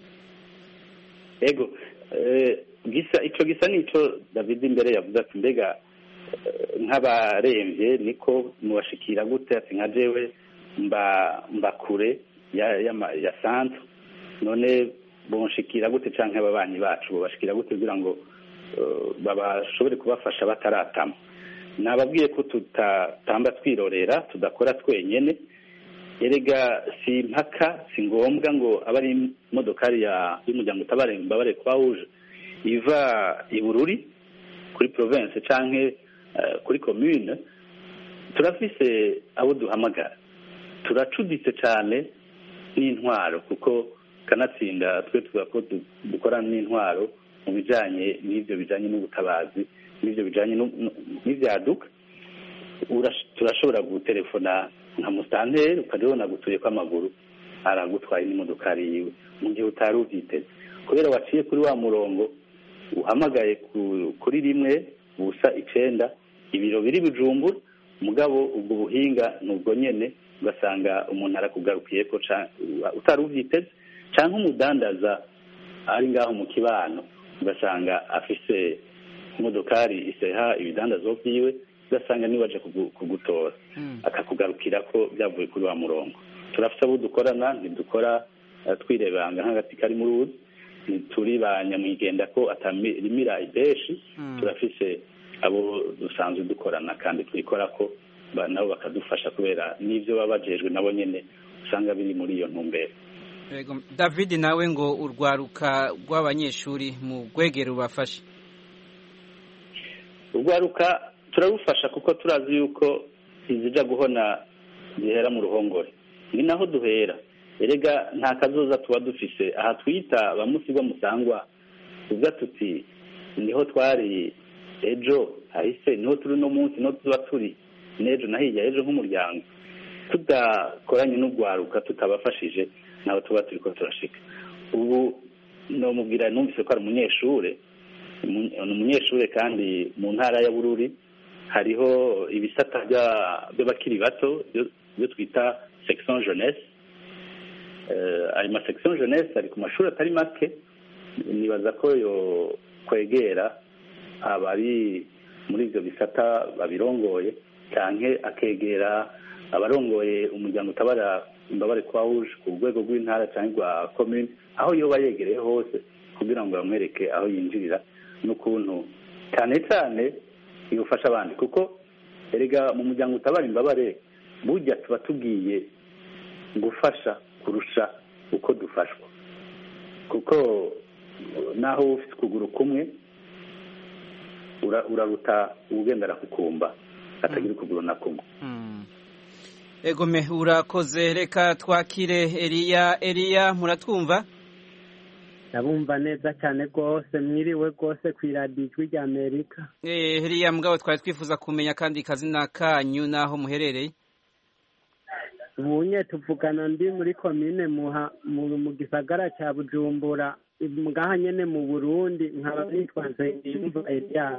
ego eh, gisa icyo gisa n'icyo david imbere yavuze ati mbega eh, nk'abarembye niko mubashikira gute ati nka jewe mba mba kure ya ya, ma- ya centre none bonshikira gute canke ababanyi bacu bobashikira gute kugira ngo eh, babashobore kubafasha bataratama nababwiye ko tutatamba twirorera tudakora twenyene erega si impaka si ngombwa ngo abe ari imodokari ya y'umuryango utabare imbabare kwa uje iva i bururi kuri province canke eh, kuri commune turafise abo duhamagara turacuditse cane n'intwaro kuko kanatsinda twe tuvuga ko du- dukorana n'intwaro mu bijanye n'ivyo bijanye n'ubutabazi n'ivyo bijanye nu- nu- n'ivyaduka Urash- turashobora gutelefona nka musitanteri ukajya ubona agutuye kw'amaguru aragutwaye n'imodokari yiwe mu gihe utari ubyiteze kubera waciye kuri wa murongo uhamagaye ku- kuri rimwe ubusa icenda ibiro biri bujumbura mugabo ubwo buhinga ni ubwo nyene ugasanga umuntu arakugarukiyeko utari uvyiteze canke umudandaza ari ngaho mu kibano ugasanga afise imodokari iseha ibidandazwa vyiwe ugasanga niwe aje kugutora akakugarukira ko byavuye kuri wa murongo turafise abo dukorana ntidukora twirebanga nk'agati kari mu ruzi ntituri ba nyamwigenda ko atarimira ibeshi turafise abo dusanzwe dukorana kandi twikora ko nabo bakadufasha kubera n'ibyo baba bajejwe nabo nyine usanga biri muri iyo ntumbero david nawe ngo urwaruka rw'abanyeshuri mu rwegero rubafashe urwaruka turarufasha kuko turazi yuko izija guhona zihera mu ruhongore ni naho duhera erega nta kazoza tuba dufise aha twita bamusigwa musangwa tuvuga tuti niho twari ejo hahise niho turi no munsi niho tuba turi n'ejo na hirya ejo nk'umuryango tudakoranye n'urwaruka tutabafashije ntaho tuba turi ko turashika ubu nomubwira numvise ko ari umunyeshure ni umunyeshure kandi mu ntara ya bururi hariho ibisata by'abakiri bato byo twita section jeunesse ayo ma section jeunesse ari ku mashuri atari make nibaza ko yo kwegera abari muri ibyo bisata babirongoye cyane akegera abarongoye umuryango utabara imbabare kwa wuje ku rwego rw'intara cyangwa rwa komini aho yoba yegereye hose kugira ngo bamwereke aho yinjirira n'ukuntu cyane cyane yufasha abandi kuko erega mu muryango utabara imbabare burya tuba tugiye gufasha kurusha uko dufashwa kuko naho ufite ukuguru kumwe uraruta ugendera kukumba atagira ukuguru na kumwe egome urakoze reka twakire eriya eriya muratwumva ndabumva neza cyane rwose mwiriwe rwose ku iradiyo ijwi rya amerika eriya mugabo twari twifuza kumenya kandi kazina kanyu n'aho muherereye ubunye tuvugana ndi muri komine mu gisagara cya bujumbura ngaha nyine mu burundi nkaba nitwa nsengiyumva eliya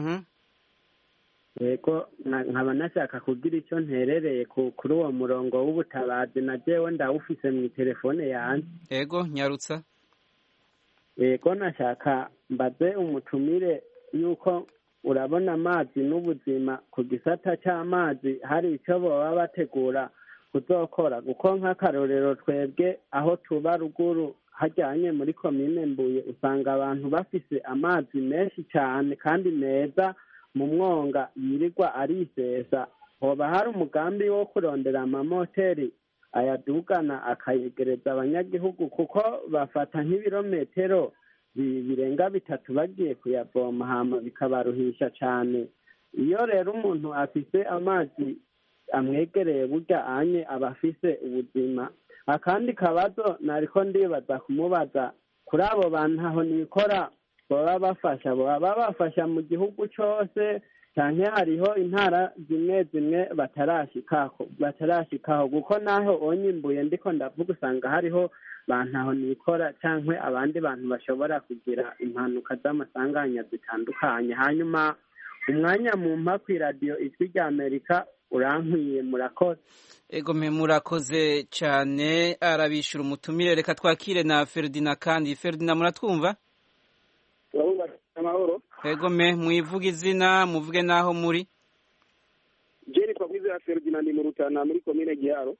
yego nkaba nashaka kugira icyo nterereye kuri uwo murongo w'ubutabazi na jewe ndawufise mu telefone yanjye yego nyarutsa yego nashaka mbaze umutumire yuko urabona amazi n'ubuzima ku gisata cy'amazi hari icyo baba bategura kuzokora kuko nk'akarorero twebwe aho tuba ruguru hajyanye muri komine mbuye usanga abantu bafise amazi menshi cyane kandi meza mu mwonga yirirwa arisesa hoba hari umugambi wo kurondera amamoteri ayadugana akayegereza abanyagihugu kuko bafata nk'ibirometero birenga bitatu bagiye kuyavoma hama bikabaruhisha cyane iyo rero umuntu afise amazi amwegereye burya anye aba afise ubuzima akandi kabazo nariko ndibaza kumubaza kuri abo bantu aho nikora baba bafasha baba bafasha mu gihugu cyose cyane hariho intara zimwe zimwe batarashikaho batarashikaho kuko naho onyimbuye ndiko ndavuga usanga hariho bantu aho nikora cyangwa abandi bantu bashobora kugira impanuka z'amasanganya zitandukanye hanyuma umwanya mu mpa ku iradiyo ijwi rya amerika urankwiye murakoze ego me murakoze cyane arabishyura umutumire reka twakire na feridina kandi feridina muratwumva amahoro ego me mwivuge izina muvuge n'aho muri jeri twavuze ya feridina ni mu rutana muri komine giharo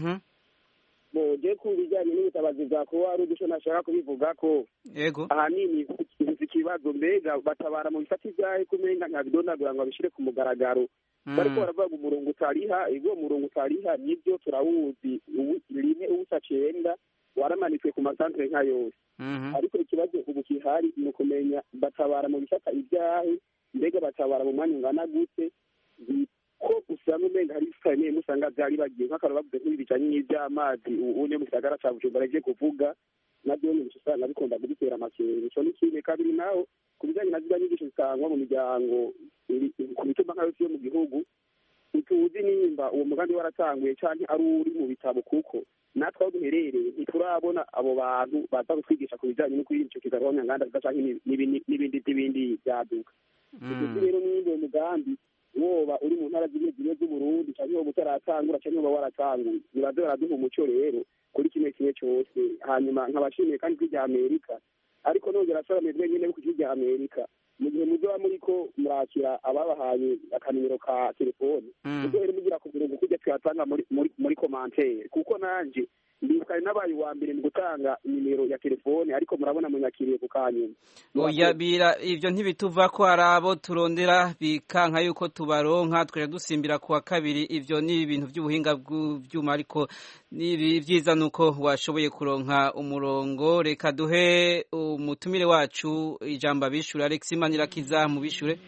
je ku bijyanye n'ubutabazi bwa kuba ari uduce nashaka kubivuga ko yego ahanini ufite ikibazo mbega batabara mu bifata ibyahe kumenga nkabidondagura ngo babishyire ku mugaragaro bariko baravuga umurongo utariha ubwo murongo utariha nibyo turawuzi rimwe ubusa cenda waramanitswe ku masantere nka yose ariko ikibazo ubu kihari ni ukumenya batabara mu bifata ibyahe mbega batabara mu mwanya ungana gute ko usanga umenga hari ibifata bimwe bimwe usanga vyari bagiye nk'akantu bavuze nk'ibi bijanye n'ivy'amazi ubu ne mu gisagara ca bujumbura ije kuvuga navyo nyine usanga bikunda kudutera amakenga ico ni kimwe kabiri naho ku bijanye na ziriya nyigisho zitangwa mu miryango ku mitumba nka yose yo mu gihugu ntituzi nimba uwo mugambi waratanguye canke ari uri mu bitabo kuko natwe aho duherereye ntiturabona abo bantu baza kutwigisha ku bijanye no kwirinda ico kigarwa nyanganda canke n'ibindi n'ibindi vyaduka uzi rero n'iyindi uwo mugambi woba uri mu ntara zimwe zimwe z'uburundi cyangwa woba utaratangura cyangwa woba waratanguye biraza baraduha umuco rero kuri kimwe kimwe cyose hanyuma nkabashimiye kandi kuri rya amerika ariko nongera asaba mwebwe nyine ku rya amerika mu gihe muzoba muriko murakira ababahaye akanimero ka telefoni muzohere mugira ku murongo kujya tuyatanga muri muri muri komantere kuko nanje ndibuka nabaye uwa mbere mu gutanga nimero ya telefone ariko murabona munyakiriye ku kanyuma oya bira ivyo ntibituva ko hari abo turondera bikanka yuko tubaronka twaje dusimbira ku wa kabiri ivyo ni ibintu by'ubuhinga bw'ivyuma ariko nibi vyiza nuko washoboye kuronka umurongo reka duhe umutumire wacu ijambo abishure Alex Manirakiza mu bishure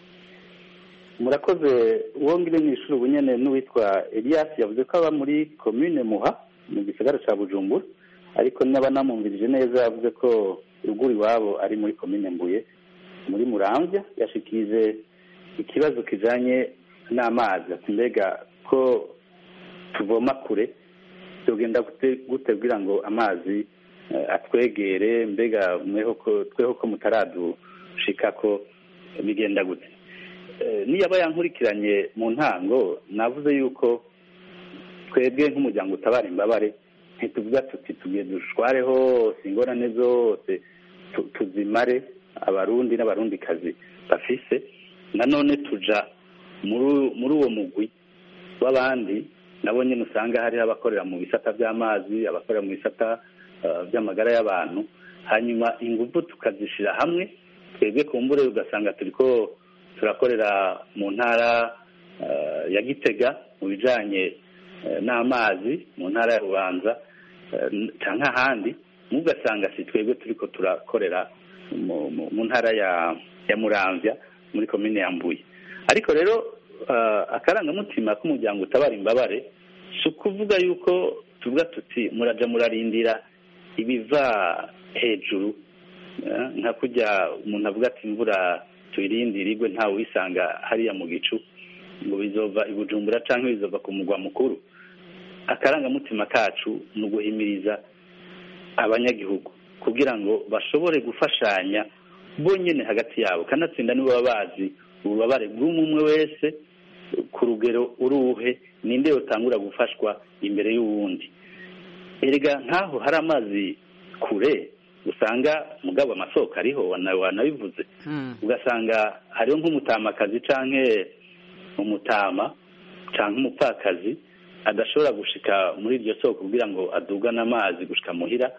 murakoze uwo ngire mw'ishuri ubu nyene n'uwitwa Elias yavuze ko aba muri commune Muha mu gisagara ca Bujumbura ariko naba namumvirije neza yavuze ko ruguru iwabo ari muri commune Mbuye muri Muramvya yashikirije ikibazo kijanye n'amazi ati mbega ko tuvoma kure tugenda gute kugira ngo amazi atwegere mbega mweho ko tweho ko mutaradushika ko bigenda gute niyaba yankurikiranye mu ntango navuze yuko twebwe nk'umuryango utabara imbabare ntituvuga tuti tugiye dushware hose ingorane zose tuzimare abarundi n'abarundikazi bafise nanone tuja muri uwo mugwi w'abandi nabo nyine usanga hariho abakorera mu bisata by'amazi abakorera mu bisata by'amagara y'abantu hanyuma ingufu tukazishyira hamwe twebwe ku mbure ugasanga turi ko turakorera mu ntara ya gitega mu bijyanye n'amazi mu ntara ya rubanza cyangwa ahandi mugasanga si twebwe turi ko turakorera mu ntara ya muramvya muri komine ya mbuye ariko rero akarangamutima k'umuryango utabara imbabare si ukuvuga yuko tuvuga tuti muraja murarindira ibiva hejuru nka kujya umuntu avuga ati imvura tuyirindire igwe ntawe uyisanga hariya mu gicu ngo bizova i bujumbura cyangwa bizova ku mugwa mukuru akarangamutima kacu ni uguhimiriza abanyagihugu kugira ngo bashobore gufashanya bonyine hagati yabo kanatsinda nibo baba bazi ububabare bw'umwe wese ku rugero uruhe ninde utangura gufashwa imbere y'uwundi erega nk'aho hari amazi kure usanga mugabo amasoko ariho wanabivuze ugasanga hariho nk'umutamakazi cyangwa umutama cyangwa umupfakazi adashobora gushika muri iryo soko kugira ngo adugane amazi gushika muhira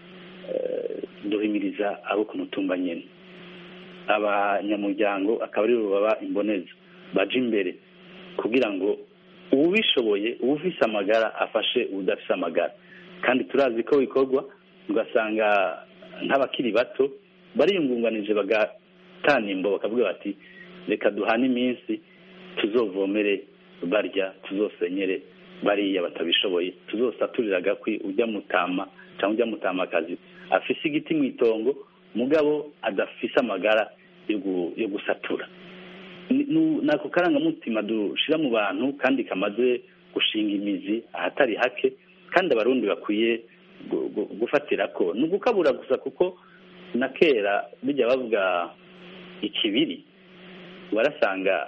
duhimiriza abo ku mutumba nyine abanyamuryango akaba aribo baba imboneza baje imbere kugira ngo uwubishoboye uwufise amagara afashe udafise amagara kandi turazi ko bikorwa ugasanga nk'abakiri bato bariyungunganije bagatanimbo bakavuga bati reka duhane iminsi tuzovomere barya tuzosenyere bariya batabishoboye tuzosaturira agakwi ujya mutama cyangwa ujya mutamakazi afise igiti mu itongo mugabo adafise amagara yo gusatura ni ako karangamutima dushyira mu bantu kandi kamaze gushinga imizi ahatari hake kandi abarundi bakwiye gufatira ko ni ugukabura gusa kuko na kera bijya bavuga ikibiri warasanga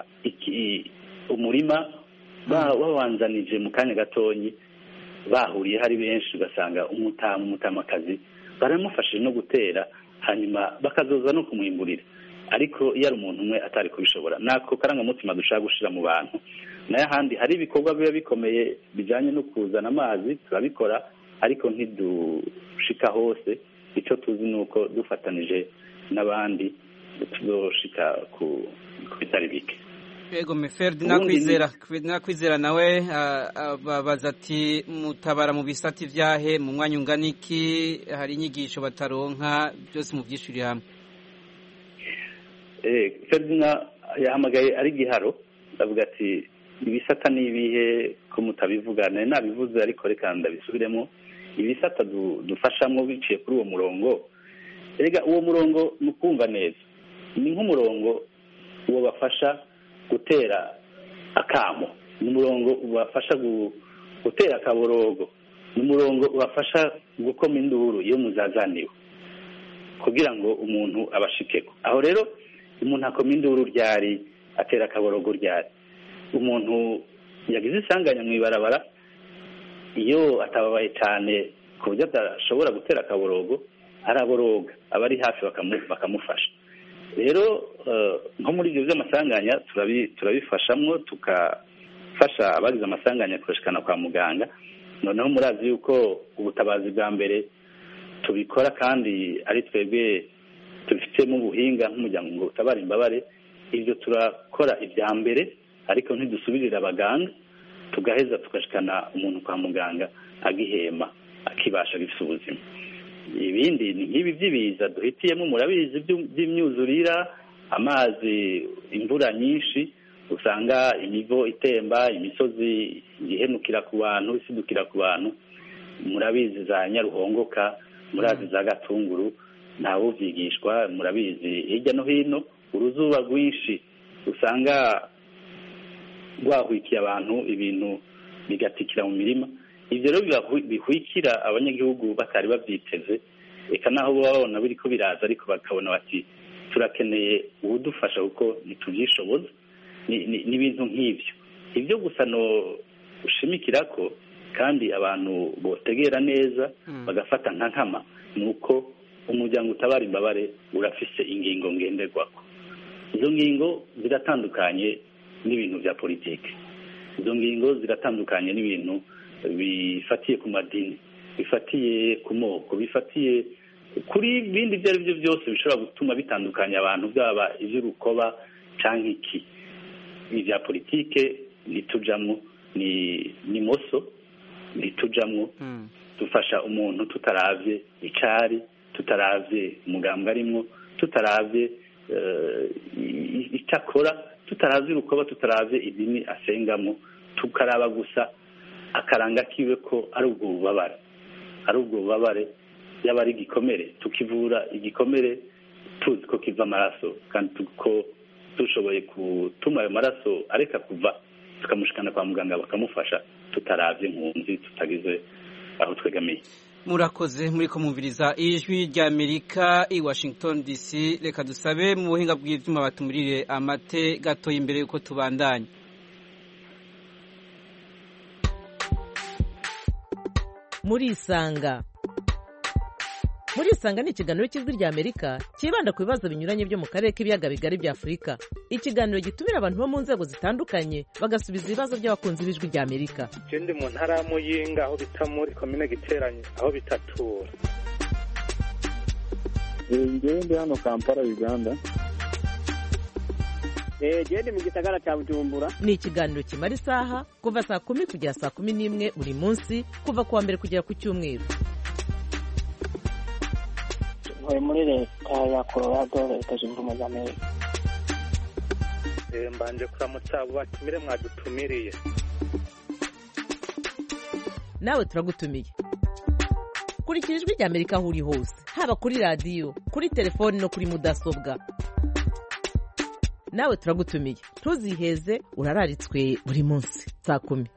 umurima bawanzanije mu kanya gatonyi bahuriye hari benshi ugasanga umutamu umutamakazi baramufashije no gutera hanyuma bakazoza no kumwimburira ariko iyo ari umuntu umwe atari kubishobora nako karangamutima dushaka gushyira mu bantu nayo ahandi hari ibikorwa biba bikomeye bijyanye no kuzana amazi turabikora ariko ntidushika hose icyo tuzi ni uko dufatanije n'abandi tuzoshika ku bitari bike yego meferdi nakwizera nakwizera nawe babaza ati mutabara mu bisati vyahe mu mwanya ungana iki hari inyigisho bataronka byose mu byishuri hamwe ferdina yahamagaye ari giharo ndavuga ati ibisata ni ibihe ko mutabivugana nabivuze ariko reka ndabisubiremo ibisata dufashamo biciye kuri uwo murongo rega uwo murongo ni ukumva neza ni nk'umurongo uwo bafasha gutera akamo ni umurongo ubafasha gutera akaborogo ni umurongo ubafasha gukoma induru iyo muzazaniwe kugira ngo umuntu abashikeko aho rero umuntu akoma induru ryari atera akaborogo ryari umuntu yagize isanganya mu ibarabara iyo atababaye cyane ku buryo adashobora gutera akaborogo araboroga abari hafi bakamufasha rero nko muri ibyo by'amasanganya turabifashamo tukafasha abagize amasanganya kurashikana kwa muganga noneho murazi yuko ubutabazi bwa mbere tubikora kandi ari twebwe tubifitemo ubuhinga nk'umuryango ngo utabare imbabare ibyo turakora ibya mbere ariko ntidusubirire abaganga tugaheza tugashikana umuntu kwa muganga agihema akibasha gifite ubuzima ibindi ni nk'ibi by'ibiza duhitiyemo murabizi by'imyuzurira amazi imvura nyinshi usanga imivo itemba imisozi ihenukira ku bantu isidukira ku bantu murabizi za nyaruhongoka murazi za gatunguru ntawubyigishwa murabizi hirya no hino uruzuba rwinshi usanga rwahwikiye abantu ibintu bigatikira mu mirima ibyo rero bihwikira abanyagihugu batari babyiteze reka naho baba babona biri ko biraza ariko bakabona bati turakeneye uwudufasha kuko ntitubyishoboza n'ibintu nk'ibyo ibyo gusa no ushimikira ko kandi abantu botegera neza bagafata nka nkama ni uko umuryango utabara imbabare urafise ingingo ngenderwako izo ngingo ziratandukanye n'ibintu bya politiki izo ngingo ziratandukanye n'ibintu bifatiye ku madini bifatiye ku moko bifatiye kuri bindi ibyo ari byo byose bishobora gutuma bitandukanya abantu byaba iby'urukoba cyangwa iki ibya politike ntitujyamo ni moso ntitujyamo dufasha umuntu tutarabye icari tutarabye umugambwe arimo tutarabye icyo akora tutarabye urukoba tutarabye idini asengamo tukaraba gusa akaranga kiwe ko ari ubwo bubabare ari ubwo bubabare yaba ari igikomere tukivura igikomere tuzi ko kiva amaraso kandi ko dushoboye gutuma ayo maraso areka kuva tukamushikana kwa muganga bakamufasha tutarabye impunzi tutagize aho twegamiye murakoze muri kumviriza ijwi rya amerika i washington dc reka dusabe mu buhinga bw'ibyuma batumurire amate gatoya imbere y'uko tubandanya murisanga murisanga ni ikiganiro cy'ijwi rya amerika cyibanda ku bibazo binyuranye byo mu karere k'ibiyaga bigari bya afurika ikiganiro gitumira abantu bo mu nzego zitandukanye bagasubiza ibibazo by'abakunzi b'ijwi rya amerika ndi mu ntara ya muyinga aho bita muri komine giteranye aho bitatura ngewe ndi hano kampala uganda genda mu gisagara cya bujumbura ni ikiganiro kimara isaha kuva saa kumi kugera saa kumi n'imwe buri munsi kuva ku wa mbere kugera ku cyumweru ntuye muri leta ya colorado leta zunze ubumwe za amerika mbanje kuramutsa abo batumire mwadutumiriye nawe turagutumiye kurikira ijwi rya amerika aho uri hose haba kuri radiyo kuri telefoni no kuri mudasobwa nawe turagutumiye ntuziheze urararitswe buri munsi saa kumi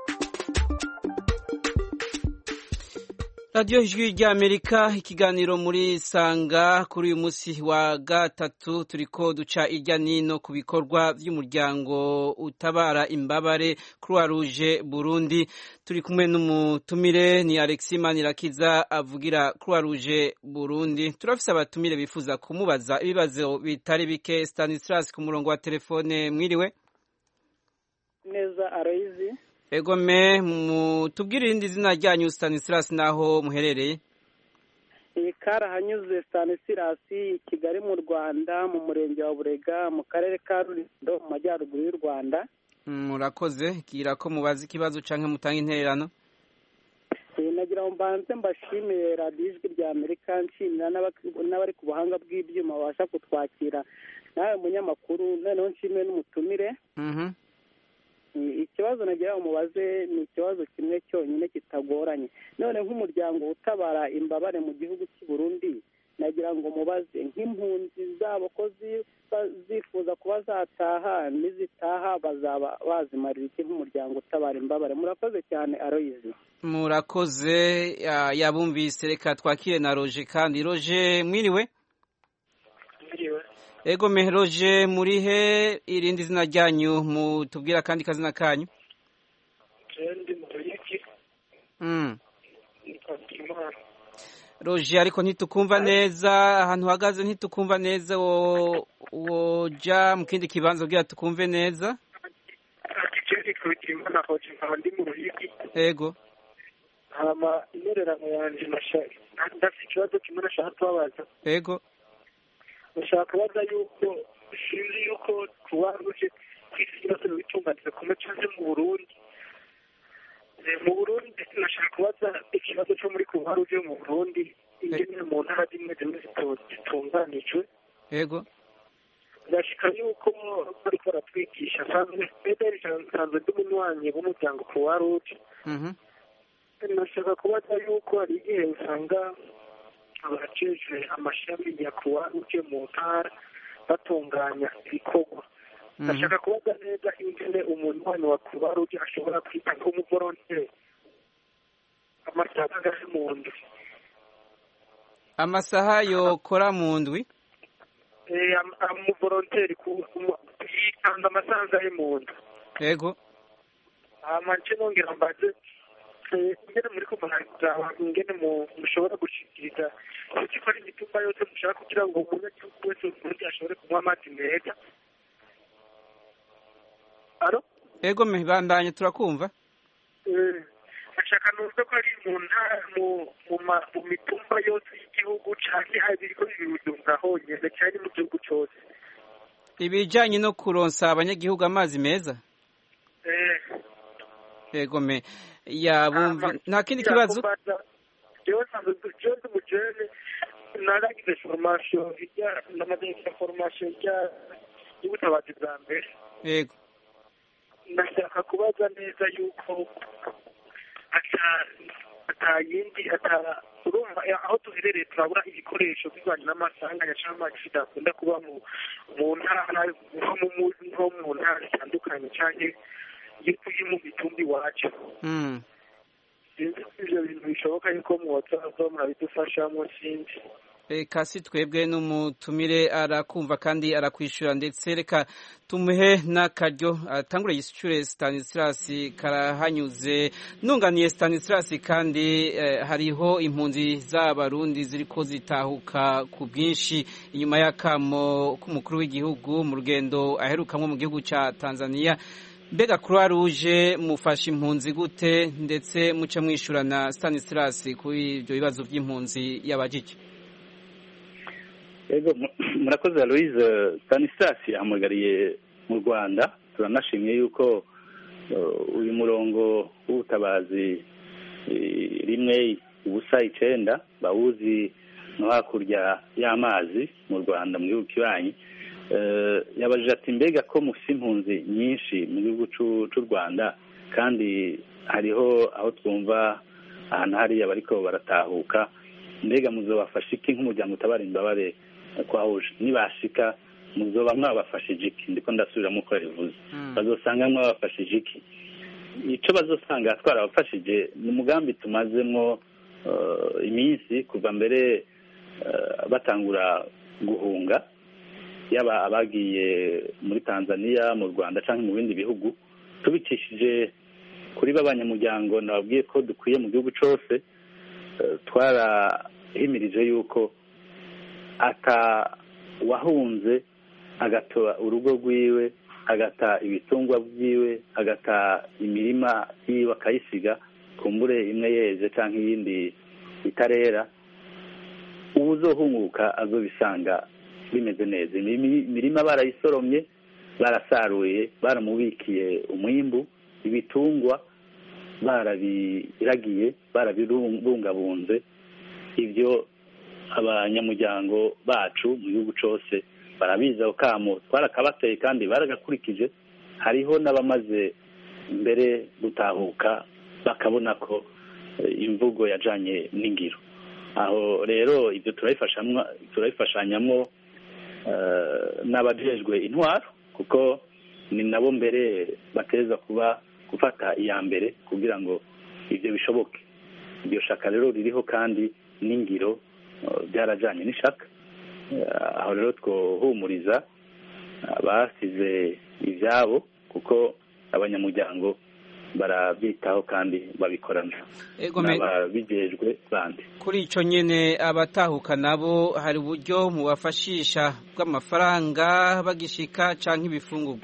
radiyo ijwi rya amerika ikiganiro muri sanga kuri uyu munsi wa gatatu turiko duca irya nino ku bikorwa by'umuryango utabara imbabare croix rouge burundi turi kumwe n'umutumire ni alexis manirakiza avugira croix rouge burundi turafise abatumire bifuza kumubaza ibibazo bitari bike stanislas ku murongo wa telefone mwiriwe neza aroyizi egome mutubwire irindi zina ryanyu stanislas naho muherereye iyi karahanyuze stanislas kigali mu rwanda mu murenge wa burega mu karere ka rurindo mu majyaruguru y'u rwanda murakoze bwira ko mubaza ikibazo cyangwa mutanga intererano nagira ngo mbanze mbashimire radiyo ijwi rya amerika nshimira n'abari ku buhanga bw'ibyuma babasha kutwakira nawe munyamakuru noneho nshimire n'umutumire ikibazo nagira ngo mubaze ni ikibazo kimwe cyonyine kitagoranye none nk'umuryango utabara imbabare mu gihugu cy'i Burundi nagira ngo mubaze nk'impunzi zabo ko zifuza kuba zataha n'izitaha bazaba bazimarira iki nk'umuryango utabara imbabare murakoze cyane aroyizi murakoze yabumvise reka twakire na roje kandi roje mwiriwe ego meheroje murihe irindi zina ryanyu mutubwira akandi kazina kanyu ndi mu ruyigi Mm. nitwagira imana roje ariko ntitukumva neza ahantu uhagaze ntitukumva neza wo woja mu kindi kibanza kugira tukumve neza ati je nitwagira imana hoje nkaba ndi mu ruyigi ego hama intererano yanje nasha- ndafite ikibazo kimwe nashaka kubabaza ego ndashaka kubaza yuko sinzi yuko kubaruje ku isi yose bitunganije kumwe canke mu burundi Eh, mu burundi nashaka kubaza ikibazo co muri kubaruje mu burundi ingene mu ntara zimwe zimwe zito- zitunganijwe ego ndashika yuko bariko baratwigisha sanzwe pederi nsanzwe ndi umunywanyi w'umuryango kuwaruje Mhm. nashaka kubaza yuko hari igihe usanga abajejwe amashami ya kuwaruje mu ntara batunganya ibikorwa ndashaka kubaza neza ingene umunywanyi wa kuwaruje ashobora kwita nk'umuvoronteri amasaha angahe mu ndwi amasaha yokora mu ndwi Eh, am- amuvoronteri ku- umu- yitanga amasaha angahe mu ndwi ego hama nce nongera mbaze eh, ingene muri kumaraba ingene mu- mushobora gushikiriza kuki ko ari imitumba yose mushaka kugira ngo umunyagihugu wese w'umurundi ashobore kunywa amazi meza alo ego me bandanye turakumva Eh, ashaka numve ko ari mu ntara mu- mu ma- mu mitumba yose y'igihugu canke hari biriko bibirunga honyene canke mu gihugu cose ibijanye no kuronsa abanyagihugu amazi meza Eh, ego me yabumva nta kindi kibazo jewe nsanzwe jewe ndi umujene naragize formation ijya namaze gukora formation ijya y'ubutabazi bwa mbere ego ndashaka kubaza neza yuko ata ata yindi ata urumva eh, aho duherereye turabura ibikoresho bivanye n'amasanganya cyangwa amakisida akunda kuba mu mu ntara nko mu mu- nko mu ntara zitandukanye cyangwa yo mu mitumba iwacu Mm. sinzi ko ivyo bintu bishoboka yuko mwoza murabidufashamo sinzi Eka si twebwe n'umutumire arakumva kandi arakwishura ndetse reka tumuhe n'akaryo atangure yishyure Stanislas karahanyuze nunganiye Stanislas kandi eh, hariho impunzi z'abarundi ziriko zitahuka ku bwinshi inyuma y'akamo k'umukuru w'igihugu mu rugendo aherukamwo mu gihugu ca Tanzania mbega croix rouge mufasha impunzi gute ndetse muce mwishurana Stanislas kuri ibyo bibazo by'impunzi yabajije Ego mu- murakoze Aloise Stanislas yahamagariye mu Rwanda turanashimye yuko uh, uyu murongo w'ubutabazi eh, rimwe ubusa icenda bawuzi no hakurya y'amazi mu Rwanda mu gihugu kibanyi Eh, yabajije ati mbega ko mufise impunzi nyinshi mu gihugu c'u- c'u Rwanda kandi hariho aho twumva ahantu hariya bariko baratahuka mbega muzobafasha iki nk'umuryango utabara imbabare kwahuje nibashika muzoba mwabafashije iki ndiko ndasubiramo uko yabivuze bazosanga mwabafashije iki ico bazosanga twarabafashije ni umugambi tumazemwo eh, iminsi kuva mbere eh, batangura guhunga yaba abagiye muri tanzania mu rwanda cyangwa mu bindi bihugu tubicishije kuri b'abanyamuryango nababwiye ko dukwiye mu gihugu cyose eh, twarahimirije yuko ata wahunze agata urugo rwiwe agata ibitungwa byiwe agata imirima yiwe akayisiga kumbure imwe yeze cyangwa iyindi itarera uwuzohunguka azobisanga bimeze neza Imimi- imirima barayisoromye barasaruye baramubikiye umwimbu ibitungwa barabiragiye barabibungabunze ibyo abanyamuryango bacu mu gihugu cyose barabizi ako kamo twarakabateye kandi baragakurikije hariho n'abamaze mbere gutahuka bakabona ko eh, imvugo yajanye n'ingiro aho rero ibyo turabifashamwo turabifashanyamo eh, n'abajejwe intwaro kuko ni nabo mbere bateza kuba gufata iya mbere kugira ngo ibyo bishoboke iryo shaka rero ririho kandi n'ingiro eh, byarajanye n'ishaka aho rero twohumuriza abasize ibyabo kuko abanyamuryango barabyitaho kandi babikorana n'ababijejwe bandi kuri icyo nyine abatahuka nabo hari uburyo mubafashisha bw'amafaranga bagishika cyangwa ibifungurwa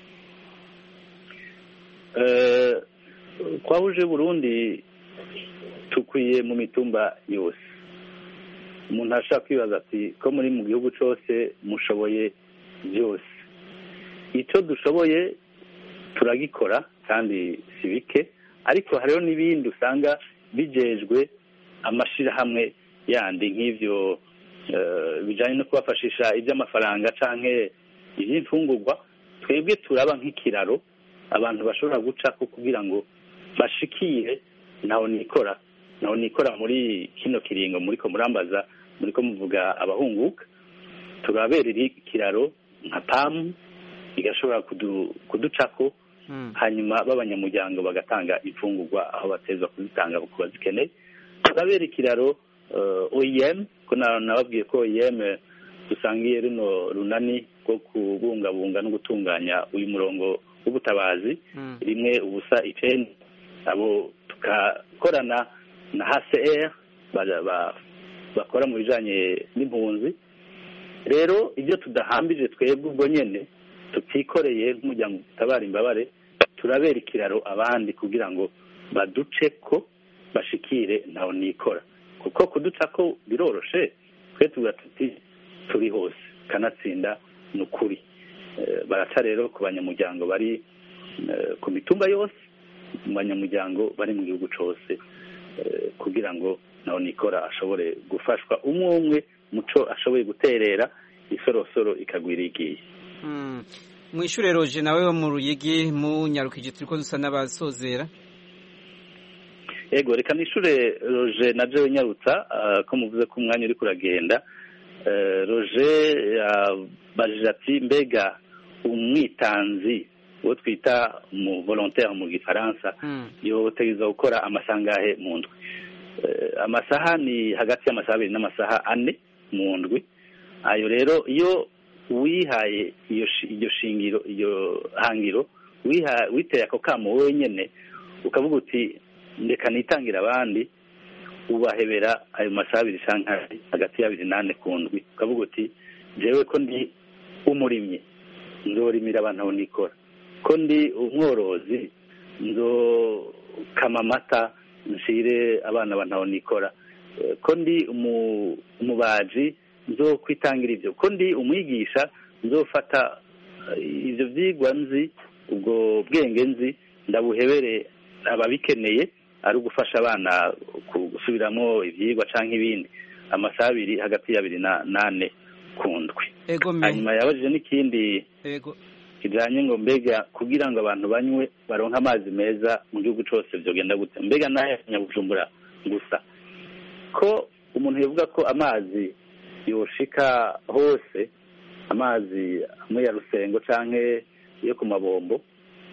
twahuje burundi tukwiye mu mitumba yose umuntu ashaka kwibaza ati ko muri mu gihugu cyose mushoboye byose icyo dushoboye turagikora kandi si bike ariko hariho n'ibindi usanga bijejwe amashyirahamwe yandi nk'ibyo bijyanye no kubafashisha iby'amafaranga cyangwa iby'imfungurwa twebwe turaba nk'ikiraro abantu bashobora gucako kugira ngo bashikire ntaho nikora ntaho nikora muri kino kiringo muri ko murambaza muri ko muvuga abahunguka turaberera ikiraro nka pamu igashobora kuducako hanyuma b'abanyamuryango bagatanga imfungurwa aho batezwa kuzitanga ku bazikeneye turabera ikiraro oem ko nababwiye ko oem dusangiye runo runani rwo kubungabunga no gutunganya uyu murongo w'ubutabazi rimwe ubusa icenda abo tugakorana na hcr bakora mu bijanye n'impunzi rero ibyo tudahambije twebwe ubwo nyene tutikoreye nk'umuryango utabara imbabare turabera ikiraro abandi kugira ngo baduce ko bashikire ntaho nikora kuko kuduca ko biroroshe twe tuvuga tuti turi hose kanatsinda ni ukuri baraca rero ku banyamuryango bari ku mitumba yose mu banyamuryango bari mu gihugu cyose kugira ngo nawe nikora ashobore gufashwa umwe umwe muco ashoboye guterera isorosoro ikagwira igiye mu ishuri roje nawe wo mu ruyigi mu nyarukije turi ko dusa n'abasozera yego reka nishure roje na jewe nyarutsa ko muvuze ko umwanya uri kuragenda roje yabajije ati mbega umwitanzi uwo twita mu volontaire mu gifaransa yotegeza gukora amasangahe mu ndwi amasaha ni hagati y'amasaha abiri n'amasaha ane mu ndwi ayo rero iyo wihaye iyo shingiro iyo hangiro witeye ako kamo wowe nyine ukavuga uti ndeka nitangira abandi ubahebera ayo masaha abiri cyangwa hagati y'abiri n'ane ku ndwi ukavuga uti njyewe ko ndi umurimyi nzorimira abantu aho nikora ko ndi umworozi nzokama amata nshyire abana abantu aho nikora ko ndi umubaji nzo kwitangira ibyo ko ndi umwigisha nzofata ibyo byigwa nzi ubwo bwenge nzi ndabuhebere ababikeneye ari ugufasha abana gusubiramo ibyigwa cyangwa ibindi amasaha abiri hagati y'abiri n'ane ku ndwi hanyuma yabajije n'ikindi kijyanye ngo mbega kugira ngo abantu banywe baronke amazi meza mu gihugu cyose byogenda gute mbega n'aya nyabujumbura gusa ko umuntu yavuga ko amazi yoshika hose amazi amwe ya rusengo cyangwa yo ku mabombo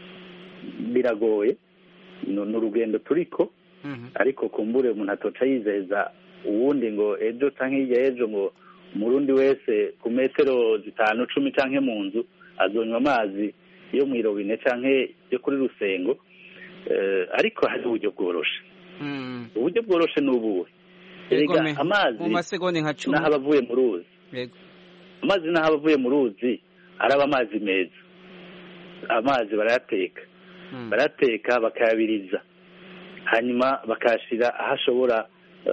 biragoye ni urugendo turiko ariko kumbure umuntu atoca yizeza uwundi ngo ejo cyangwa hirya y'ejo ngo umurundi wese ku metero zitanu cumi cyangwa mu nzu azonywa amazi yo mu irobine cyangwa yo kuri rusengo ariko hari uburyo bworoshe uburyo bworoshe ni ubuhe amazi n'aho aba avuye mu ruzi amazi n'aho aba avuye mu ruzi araba amazi meza amazi barayateka barayateka bakayabiriza hanyuma bakayashyira aho ashobora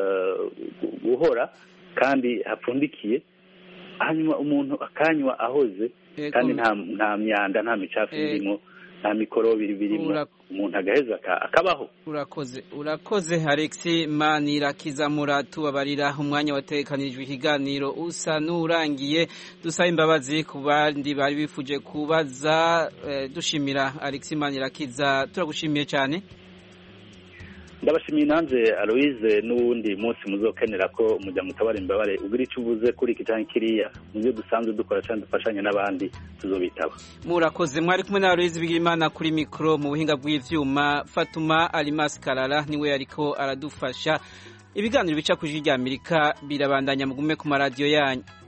guhora kandi hapfundikiye hanyuma umuntu akanywa ahoze kandi nta myanda nta micafu irimo nta mikorobi birimo umuntu agaheza akabaho urakoze urakoze alexi manirakiza muratubabarira umwanya watekanijwe ikiganiro usa n'urangiye dusaba imbabazi ku bandi bari bifuje kubaza dushimira alexi manirakiza turagushimiye cyane ndabashimiye nanjye aloise n'uwundi munsi muzokenera ko umuryango utabara imbabare ugira icyo uvuze kuri iki cyangwa kiriya mu byo dusanzwe dukora cyangwa dufashanya n'abandi tuzobitaba murakoze mwari kumwe na aloise bigirimana kuri mikoro mu buhinga bw'ibyuma fatuma arimasi karara niwe ariko aradufasha ibiganiro bica ku ijwi ry'amerika birabandanya mugume ku maradiyo yanyu